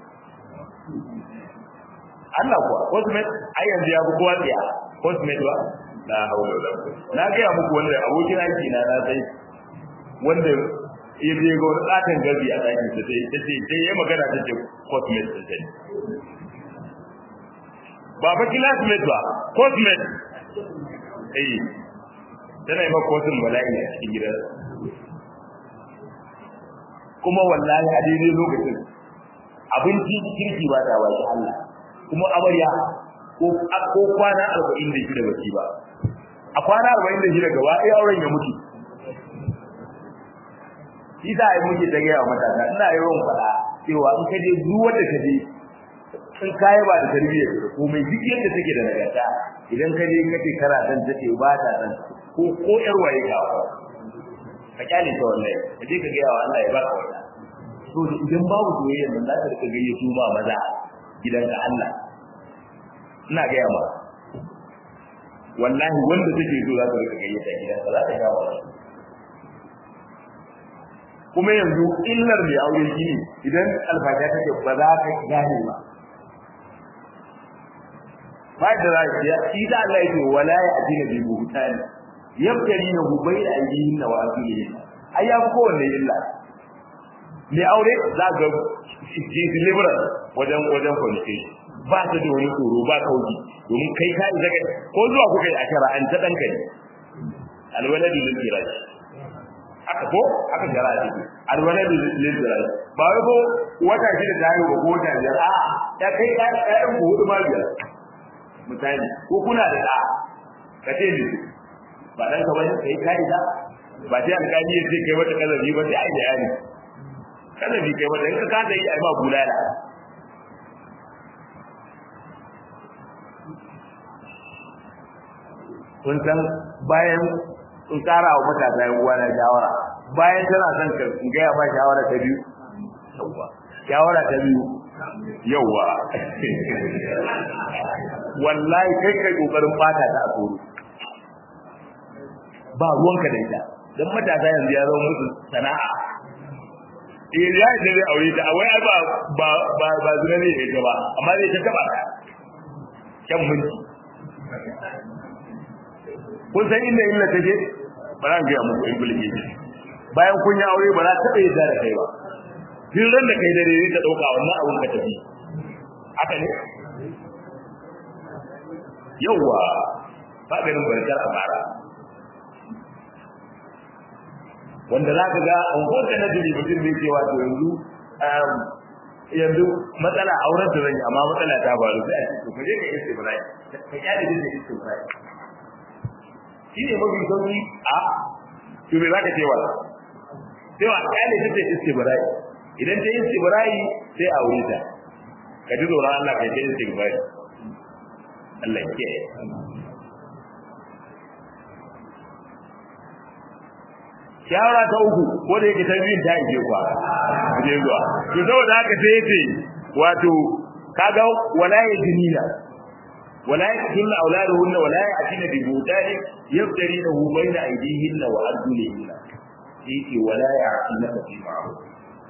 Allah kuwa cosmet ai yanzu ya fi kowa tsaya cosmet ba na haula da na gaya muku wanda abokin aiki na na sai wanda ya je ga wani katon gabi a ɗakin sa sai ta ce sai ya magana ta ce cosmet ɗin ta ba ba classmate ba cosmet eh tana yi maka wasu bala'i a cikin gidan kuma wallahi a daidai lokacin abinci kirki ba ta baki Allah kuma amarya ko ko kwana arba'in da shida baki ba a kwana arba'in da shida gaba ɗaya auren ya mutu shi za a yi muke ta gaya wa matasa ina yawan faɗa cewa in ka je duk wanda ka je in ka ba da tarbiyyar da komai duk yadda take da nagarta idan ka je kace kana san ta ce ba ta san ko ko yar waye ka ka kyale ta wallahi ka je ka gaya wa Allah ya baka wannan to idan babu soyayya nan za ka rika gayyato ma maza gidanka Allah ina gaya ma wallahi wanda take so za ka rika gayyata gidanka za ka ga wa kuma yanzu illar mai aure shi ne idan alfasha take ba za ka gane ba ba da za ka shi da Allah yake wala ya adina bi buhtan yabtari na gubai da ajihin na wasili ai ya fi kowanne illa mai aure za ga shi liberal wajen wajen communication ba ta da wani tsoro ba kauji domin kai ka isa ko zuwa kuka yi a shara an ta danka ne alwaladu lil firash aka ko aka jara a ciki alwaladu lil firash ba wai ko wata shida da yi ko wata biyar a ya kai ka ɗayan ku hudu ma biyar misali ko kuna da ɗa ka ce ni ba dan ka bane kai kai da ba sai alƙali ya ce kai wata kazabi ba sai ai da yani kazabi kai wata in ka kada yi ai ba bulala kun san bayan in kara wa matasa yan uwa na shawara bayan tana son ka in ga ya ba shawara ta biyu yawa shawara ta biyu yawa wallahi kai kai kokarin fata ta a tsoro ba ruwanka da ita dan matasa yanzu ya zama musu sana'a eh ya da zai aure ta wai ba ba ba ba zuna ne ita ba amma zai ta taba ta kyan mulki kun san inda illa ta je ba za ga muku in bulge bayan kun yi aure ba za ta taɓa yadda da kai ba duk ran da kai dare ne ta dauka wannan abun ka tafi haka ne yawwa ba ganin barkar a fara wanda za ka ga unguwar da na jiri mutum ne cewa to yanzu yanzu matsala auren ta zanyi amma matsala ta faru sai a ce to kaje ka yi istibra'i ka kyale din da istibra'i shi ne mafi sauki a to me za ka ce wa sai wa kyale din da istibra'i idan ta yi istibra'i sai a aure ta ka ji tsoron Allah ka yi istibra'i Allah ya kiyaye shawara ta uku ko da yake ta biyun ta ije kwa je zuwa to saboda haka sai yace wato kaga wala yajnina wala yaktunna auladuhunna wala yatina bi butani yaftarinahu bayna aydihinna wa arjulihinna yake wala ya'tina fi ma'ruf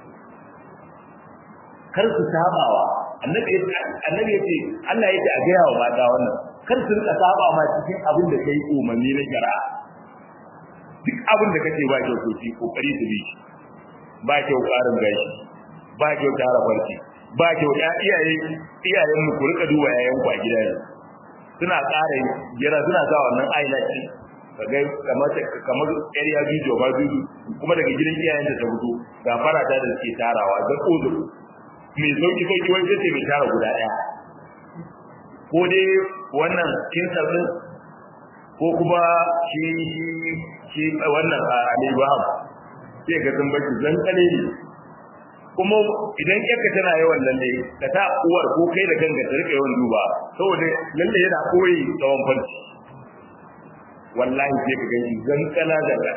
kar su sabawa annabi annabi yace Allah yace a gaya wa mata wannan kar su rika saba ma cikin abin da kai umarni na shari'a duk abin da kake ba kyau to shi kokari su bi ba kyau karin gashi ba kyau tara farki ba kyau ya iyaye iyayen mu ku rika duba yayan ku a gida ne suna ƙara jira suna sa wannan eyelash kaga kamar kamar area video ba video kuma daga gidan iyayen da ta fito ga farata da suke tarawa da kodo mai sauki sauki wani sai mai tara guda daya ko dai wannan kinsar din ko kuma shi shi wannan alibaham sai ga sun baki zan kale ne kuma idan yarka tana yawan lalle ka ta uwar ko kai da ganga ta rika yawan duba saboda lalle yana koyi tsawon farci wallahi sai ka gani zan kala da kala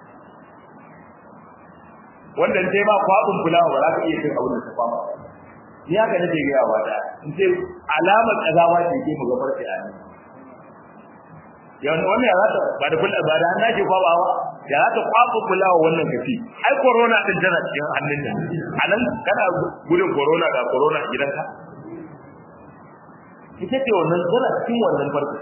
wanda sai ba kwabin fulawa ba za ka iya cin abin da ta kwaba ni haka nake ga yawa da in ce alamar kazawa ce ke mu ga farci a nan yawan wannan ya zata ba da kullu ba da an dace kwaba ba ya zata kwaba kulawa wannan kafi ai corona din tana cikin hannun nan anan kana gudun corona ga corona a gidanka ita ce wannan tana cikin wannan farko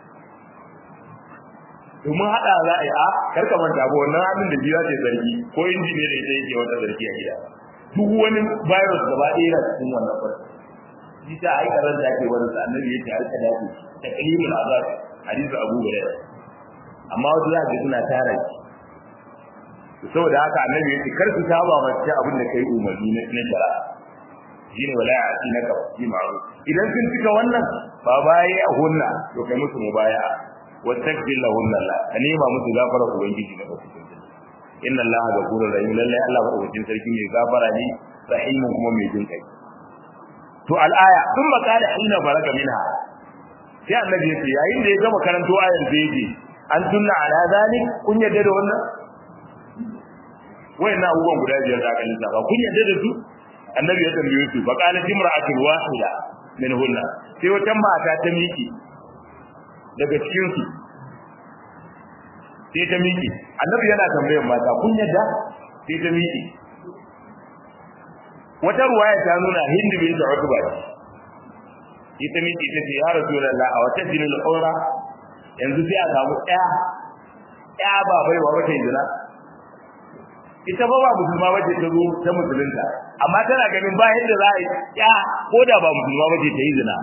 domin hada za a yi a karka manta ba wannan hannun da biya ce zargi ko injini da ita yake wata zargi a gida duk wani virus gaba ɗaya yana cikin wannan farko shi ta ai karanta ake wani sa annabi yake harka dace ta kalimul azab hadisi Abu Hurairah amma wasu za ga suna tara shi saboda haka annabi yake kar su saba mace abin da kai umarni na na shari'a shine wala ya'ti naka fi ma'ruf idan sun cika wannan ba baya a hunna to kai musu mubaya wastaghfir lahum Allah ka nema musu gafara ubangiji na bakin inna Allah ghafurur rahim lalle Allah madaukakin sarki mai gafara ne rahimun kuma mai jin kai to al'aya sun makala hina baraka minha sai annabi yace yayin da ya gama karanto ayar da yake an tunna ala zalik kun yadda da wannan wayannan abubuwan guda biyar da aka lissafa kun yadda da su annabi ya tambaye su fa qala imra'atun wahida min hunna sai wata mata ta miki daga cikin su sai ta miki annabi yana tambayar mata kun yadda sai ta miki wata ruwaya ta nuna hind bin utba ita miki ta ce ya rasulullah a wata dinul aura yanzu sai a samu ɗaya ɗaya ba bai wa wata zina ita ba ba musulma bace ta zo ta musulunta amma tana ganin ba yadda za a yi ya ko da ba musulma bace ta yi zina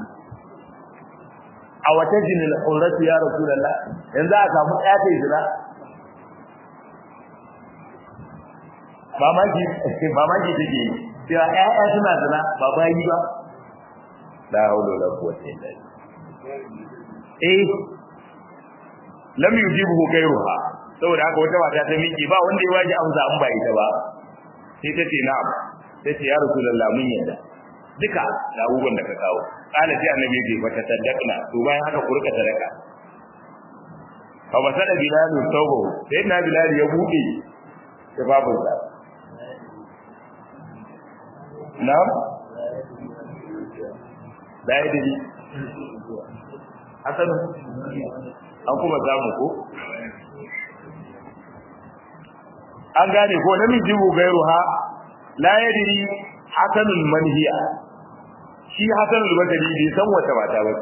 a wata jinil auratu ya rasulullah yanzu a samu ɗaya ta yi zina mamaki mamaki take yi cewa ƴaƴa suna zina ba bayi ba la haula wala quwwata illa billah eh lam yujibu ghayruha saboda haka wata mata ta miki ba wanda ya waje amsa an ba ita ba sai ta ce na'am sai ce ya rasulullah mun yadda duka da abubuwan da ka kawo kana sai annabi ya ce fa tasaddaqna to bayan haka ku rika sadaka fa basada bilal tawbo sai na bilal ya bude tafafin sa na'am da ya dai hasan an kuma samu ko an gane ko namiji bu gairu ha la yadri hasanul manhiya shi hasanul badali bai san wata mata ba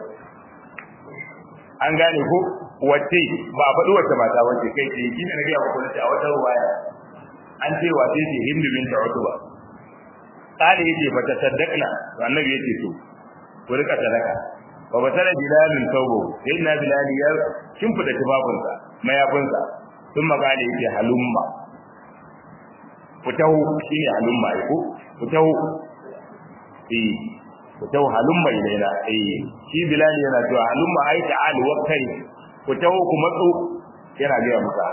an gane ko wace ba faɗi wata mata ba ce kai ce shi ne na ga ku a wata ruwaya an ce wace ce hindu bin ta'utuba kale yace fa tasaddaqna to annabi yace to ku rika sadaka wa basara bilalun tawbo inna bilal ya kimfida tufafinsa mayafinsa sun magana yace halumma fitahu shine halumma ai ko fitahu eh fitahu halumma ilaina eh shi bilal yana cewa halumma ai ta'al wa kai fitahu kuma tso yana ga muka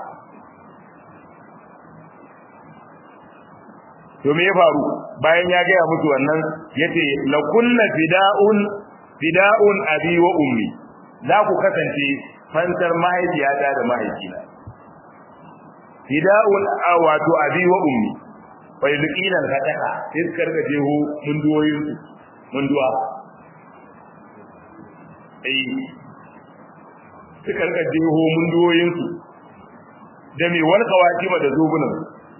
to me ya faru bayan ya gaya musu wannan yace la kunna fida'un fida'un abi wa ummi za ku kasance fansar mahaifiyata da mahaifina fida'un wato abi wa ummi fa yulqina al-fataha sai suka rika jeho munduwoyin su munduwa eh suka rika jeho munduwoyin su da me wal qawatima da zobunan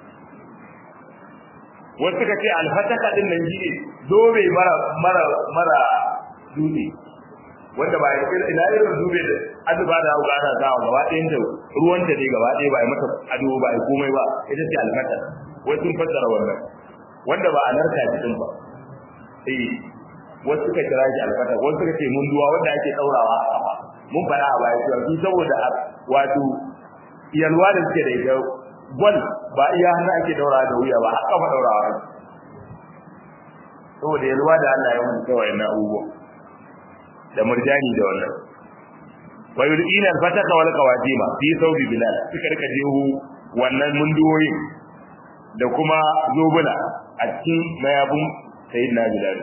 wasu suka ce al-fataha din nan shine zobe mara mara mara dutse wanda ba ina irin dube da azuba da hauka ana zawa gaba ɗayan da ruwan da ne gaba ɗaya ba ya mata ado ba ya komai ba ita ce alfata wai sun fassara wannan wanda ba a narka cikin ba eh wasu suka kira shi alfata wasu suka ce mun duwa wanda ake ɗaurawa a kafa mun fara a baya cewa su saboda wato yalwa da suke da ita gwal ba iya hannu ake ɗaurawa da wuya ba a kafa ɗaurawa ake saboda yalwa da Allah ya mutu kawai na abubuwa da murjani da wannan wa yulqina al-fataka wal qawadima fi thawbi bilal suka rika jeho wannan munduwoyin da kuma zobuna a cikin mayabun sayyidina bilal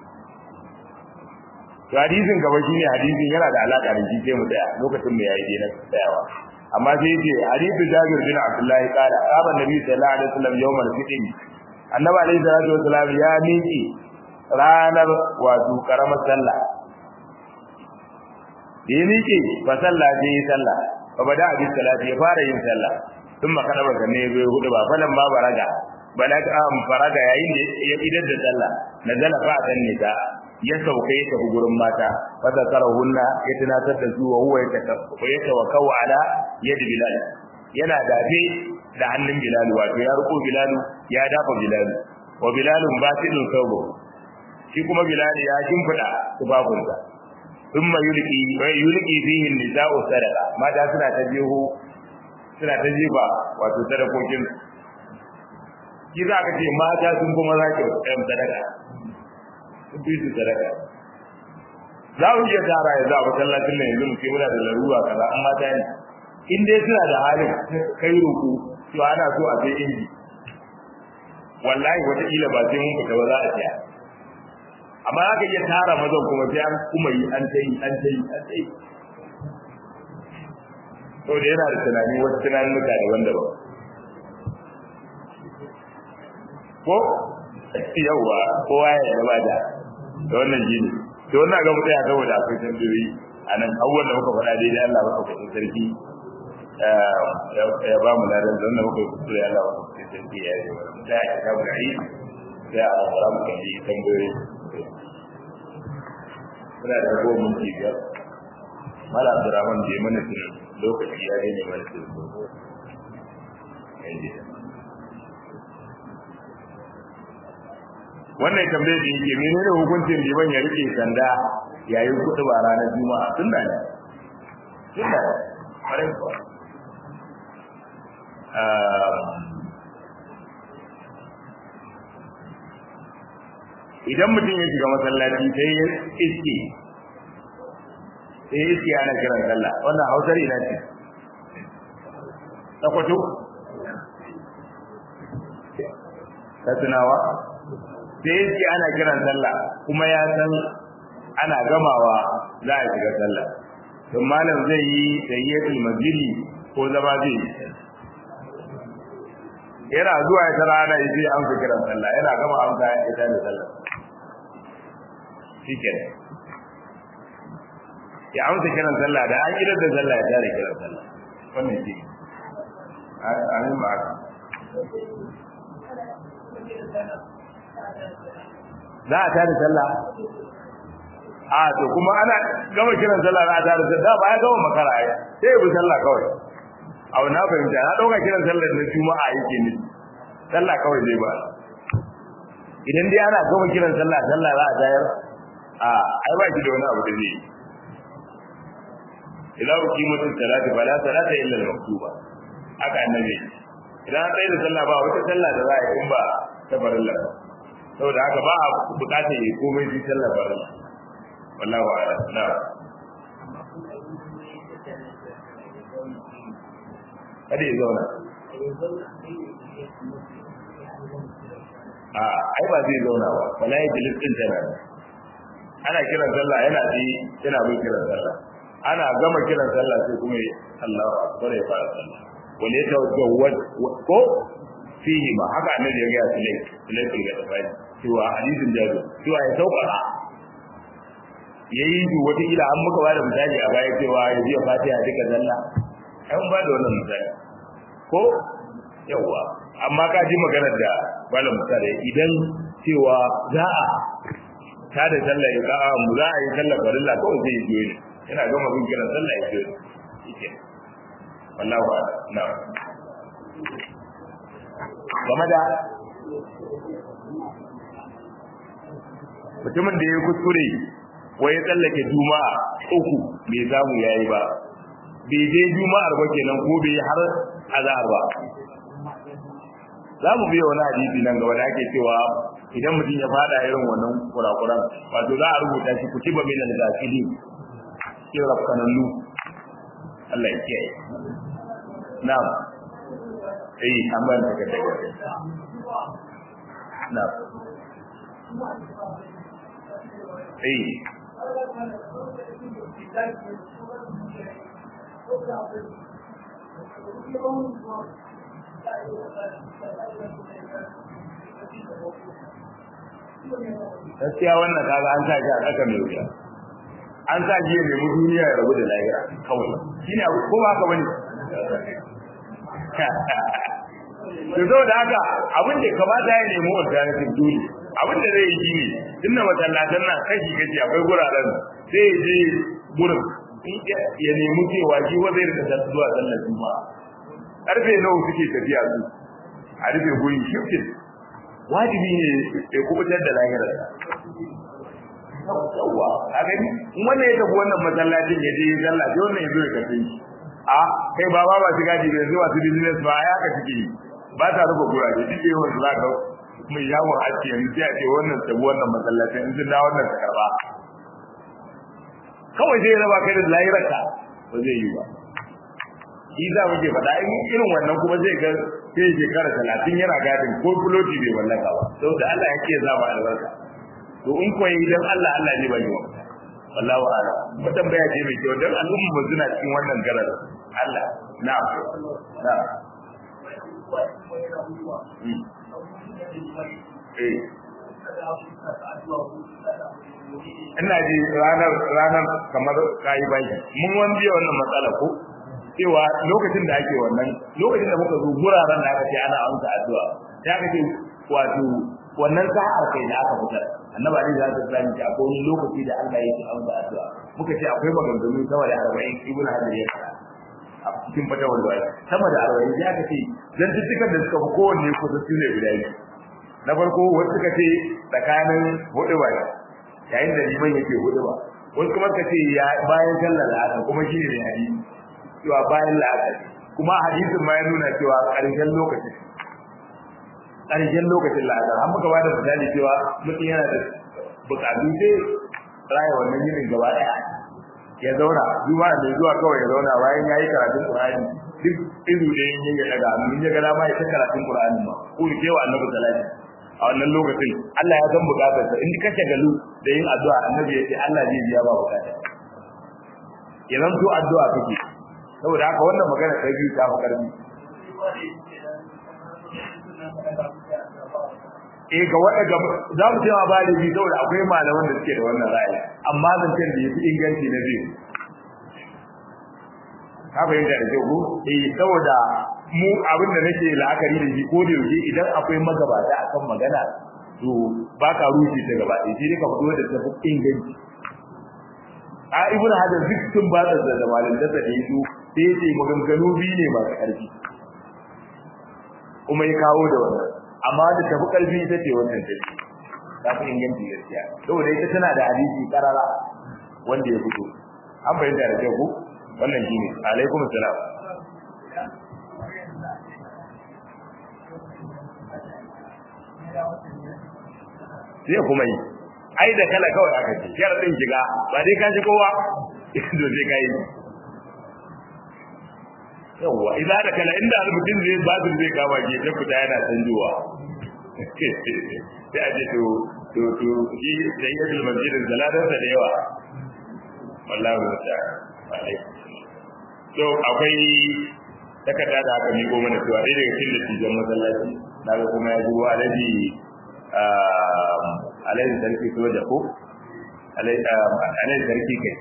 to hadisin gaba shine hadisin yana da alaka da shi sai mu tsaya lokacin mu yayi dai tsayawa amma sai yace hadithu jabir bin abdullahi qala qaba nabi sallallahu alaihi wasallam yawmal fitr annabi alaihi salatu wasallam ya miki ranar wato karamar sallah da ya miƙe fa sallah sai yi sallah fa bada abi salati ya fara yin sallah tun ma kada baka ne bai hudu ba falan ba baraga balaga am faraga yayin da ya idar da sallah nazala fa tan ne ta ya sauka ya tafi gurin mata fa zakarahunna ya tunatar da su wa huwa ya tawakkau ala yadi bilal yana dafe da hannun bilal wato ya riko bilal ya dafa bilal wa bilalun batilun sawbo shi kuma bilal ya shimfida tubabunsa thumma yulqi wa yulqi fihi an-nisa'u sadaqa mata suna ta jeho suna ta jiba wato sadakokin ki za ka ce mata sun kuma za ki ɗan sadaka sun fi su sadaka za mu iya tara yanzu a masallacin nan yanzu mu ce muna da larura kaza an mata ne in dai suna da halin kai roƙo to ana so a sai inji wallahi wata kila ba sai mun fita ba za a tsaya amma aka iya tara mazan kuma sai an kuma yi an tai an tai an tai to da yana da tunani wasu tunanin muka da wanda ba ko yawa kowa ya yaba da da wannan jini to wannan ga mutaya saboda akwai tambayoyi a nan abubuwan da muka faɗa daidai Allah baka kuɗin sarki ya ba mu ladan da wannan muka kuɗin Allah baka kuɗin sarki ya yi wa mutaya ya kawo da yi sai a fara mu kan yi tambayoyi muna da ragowar minti biyar mala abdurrahman bai mana tunan lokaci ya yi ne mana tunan wannan tambayar da yake menene hukuncin liman ya rike sanda yayin kudu ba ranar juma'a sunna ne sunna ne kwarai kuwa idan mutum ya shiga masallaci sai ya iske sai ya iske ana kiran sallah wannan hausar ina ce takwato katsinawa sai ya ce ana kiran sallah kuma ya san ana gamawa za a shiga sallah don malam zai yi tayyatul masjidi ko zama zai yi yana zuwa ya tara ana yi an fi kiran sallah yana gama an ka ya tada sallah shike ya amsa kiran sallah da an idar da sallah ya tare kiran sallah wannan shi amin ba za a tada sallah a to kuma ana gama kiran sallah za a tada sallah ba ya gama makara ai sai bi sallah kawai a na fahimta na dauka kiran sallah na juma'a yake ne sallah kawai zai ba idan dai ana gama kiran sallah sallah za a tayar a ai ba shi da wani abu da zai idan uqimatu salati fala salata illa al-maktuba haka annabi idan an da sallah ba wata sallah da za a yi in ba ta farilla saboda haka ba a bukatar yi komai shi sallah farilla wallahu a'lam na kada ya zauna a ai ba zai zauna ba wala ya jilis din tana ana kiran sallah yana ji yana bin kiran sallah ana gama kiran sallah sai kuma Allahu akbar ya fara sallah wal yatawajjawad ko fihi ma haka annabi ya ga sulai sulai ke ga tafai cewa hadisin jazo cewa ya sauƙaƙa yayi ji wata ila an muka bada misali a baya cewa ya biya fatiha duka zalla an ba da wannan misali ko yawa amma ka ji maganar da malam misali idan cewa za a ta da sallah ya ka'a mu za a yi sallah farilla kawai zai yi ne yana gama bin kiran sallah ya yi ne wallahu a'lam na'am game da mutumin da ya kuskure wai ya tsallake juma'a uku bai samu yayi ba bai je juma'ar ba kenan ko bai har azhar ba za mu biya wani hadisi nan gaba da ake cewa idan mutum ya fada irin wannan kurakuran wato za a rubuta shi kutiba min al-ghafilin cikin rafkanannu Allah ya kiyaye na'am eh an bayan ta kada na eh gaskiya wannan kaga an sa shi a ƙasa mai wuya an sa shi ya nemi duniya ya rabu da lahira kawai shine abu ko ba ka bane to zo da haka abin da kamata ya nemi alternative dole abin da zai yi ne tunda masallatan nan kashi kashi akwai guraren sai ya je gurin ya nemi cewa shi wa zai rika zuwa sallar juma'a karfe nawa suke tafiya su a rufe guri shiftin wajibi ne ya kubutar da lahirar yawwa a gani in wannan ya tafi wannan masallacin ya je sallah sai wannan ya zo ya kafe shi a kai ba ba ba su gaji da zuwa su business ba ya ka suke yi ba ta rufe guraje duk yawan su za ka mai yawon aski yanzu sai a ce wannan tabi wannan masallacin in sun da wannan ta karba kawai zai raba kai da lahirarka ba zai yi ba shi za mu ke faɗa in irin wannan kuma zai ga sai shekara talatin yana gadin ko fuloti bai mallaka ba saboda Allah ya ke zama albarka to in koyi idan Allah Allah ne bai yi wa wallahu a'lam mutan baya ce mai kyau dan al'umma ba suna cikin wannan garar Allah na'am na'am eh ina ji ranar ranar kamar kayi baki mun wani wannan matsala ko cewa lokacin da ake wannan lokacin da muka zo guraren da aka ce ana amsa addu'a ya aka ce wato wannan sa'ar kai da aka fitar annabi ali za ta sani ta akwai wani lokaci da Allah yake amsa addu'a muka ce akwai maganganu sama da 40 ibn hajar ya faɗa a cikin fatawar bai sama da 40 ya aka ce dan dukkan da suka fi kowanne kusa su ne guda biyu na farko wasu suka ce tsakanin hudu ba yayin da liman yake hudu ba wasu kuma suka ce ya bayan sallar la'asar kuma shi ne hadisi cewa bayan la'asar kuma hadisin ma ya nuna cewa ƙarshen lokacin ƙarshen lokacin la'asar an muka bada misali cewa mutum yana da buƙatu sai raya wannan yinin gaba ɗaya ya zauna zuwa da zuwa kawai ya zauna bayan ya yi karatun ƙur'ani duk izu da yin ya daga mun ya ga dama ya ta karatun ƙur'ani ma ko ya kewa annabi salati a wannan lokacin Allah ya san buƙatarsa in ka shagalu da yin addu'a annabi ya ce Allah zai biya ba buƙata ya zanto addu'a kake saboda haka wannan magana ta biyu ta fi karfi eh ga wanda ga za mu ce ma ba da biyu saboda akwai malaman da suke da wannan ra'ayi amma zancen da yafi inganci na biyu ka fahimta da kyau ko eh saboda mu abin da nake la'akari da shi ko da yaushe idan akwai magabata akan magana to ba ka rushe ta gaba ɗaya sai dai ka fito da tafi inganci a ibn hajar duk sun ba da da malin da da yi sai ya ce maganganu biyu ne masu ƙarfi kuma ya kawo da wannan amma da tafi ƙarfi ita ce wannan take ta fi inganci gaskiya saboda ita tana da hadisi karara wanda ya fito an bayyana da kyau ko wannan shine alaikum salam sai kuma yi ai da kala kawai aka ce sharadin shiga ba dai ka shi kowa to sai kai yawa idan da kala inda mutum zai babin zai kama ke ta fita yana canjuwa sai a ce to to to shi da yake masjidin zaladan da yawa wallahi wata to akwai takarda da aka miko mana cewa dai daga cikin dattijan masallaci daga kuma ya zuwa alaji alaihi sarki soja ko alaihi sarki kai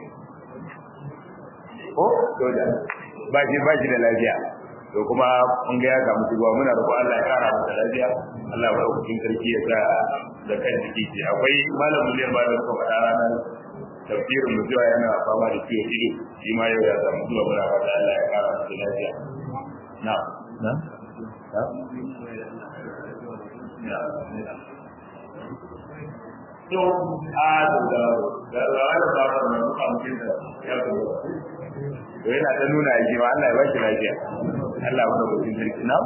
ko soja ba shi ba shi da lafiya to kuma mun ga ya samu shigowa muna roƙo Allah ya kara masa lafiya Allah ya ɗaukakin sarki ya sa da kan jiki ce akwai malam miliyan ba da suka faɗa ranar tafsirin mu cewa yana fama da ciwo ido shi ma yau ya samu zuwa muna fata Allah ya kara masa lafiya na na to a da da da wani ba ta mai muka mutum da ya kuma to yana ta nuna ya cewa Allah ya ba shi lafiya Allah ya ba shi sarki na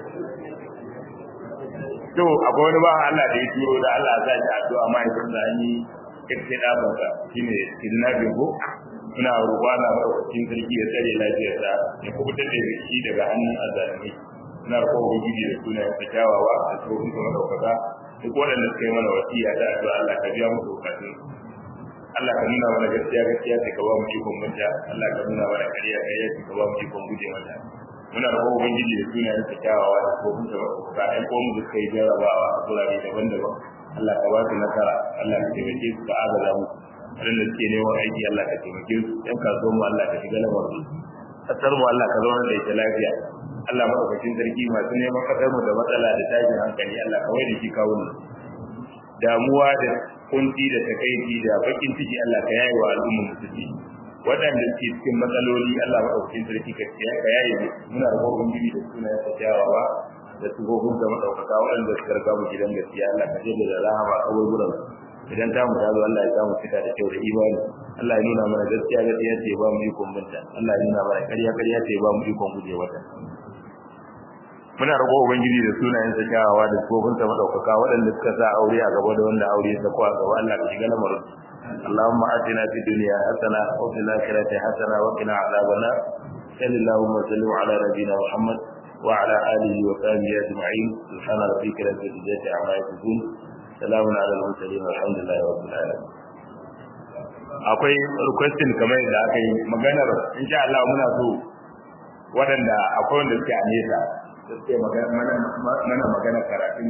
to akwai wani ba Allah da ya turo da Allah ya sa shi addu'a mai sun da yi kirkin ɗabansa shine kidnapping ko muna roƙo Allah madaukakin sarki ya tsare lafiyarsa ya kubutar da shi daga hannun azalimi muna roƙo ubangiji da sunayen sa kyawawa da tsohon kuma ɗaukaka duk waɗanda suka yi mana wasiya da addu'a Allah ka biya musu bukatun Allah ka nuna mana gaskiya gaskiya sai ka ba mu ikon manta Allah ka nuna mana ƙarya ƙarya sai ka ba mu ikon guje mata muna roƙo ubangiji da sunayen sa kyawawa da tsohon kuma ɗaukaka ɗan ko mu da suka yi jarrabawa a gurare daban-daban Allah ka ba su nasara Allah ka taimake su ka agaza mu waɗanda suke neman aiki Allah ka taimake su ɗan kasuwan mu Allah ka shiga lamar su ƙasar mu Allah ka zauna da ita lafiya Allah maɗaukakin sarki masu neman ƙasar mu da matsala da tashin hankali Allah ka wai da shi kawo mu damuwa da kunci da takaici da bakin ciki Allah ka yaye wa al'ummar musulmi waɗanda suke cikin matsaloli Allah maɗaukakin sarki ka yaye mu muna da ubangiji da sunayen sa kyawawa da tsohon da madaukaka waɗanda suka riga mu gidan gaskiya Allah ka jebe da rahama a wurin idan ta mu tazo Allah ya samu fita da kyau da imani Allah ya nuna mana gaskiya gaskiya ce ba mu ikon binta Allah ya nuna mana ƙarya ƙarya ce ba mu ikon guje wata muna roƙo ubangiji da sunayen sa kyawawa da tsohon sa madaukaka waɗanda suka sa aure a gaba da wanda aure ya sako a gaba Allah ka shiga lamarin اللهم آتنا في الدنيا حسنة وفي الآخرة حسنة وقنا عذاب النار صل اللهم وسلم على نبينا محمد وعلى آله وصحبه أجمعين سبحان ربك رب العزة عما يصفون سلام على المرسلين والحمد لله رب العالمين akwai requesting kamar yadda aka yi maganar insha Allah muna so waɗanda akwai wanda suke a nesa da suke mana magana karatun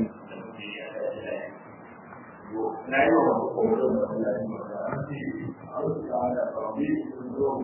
na yi wa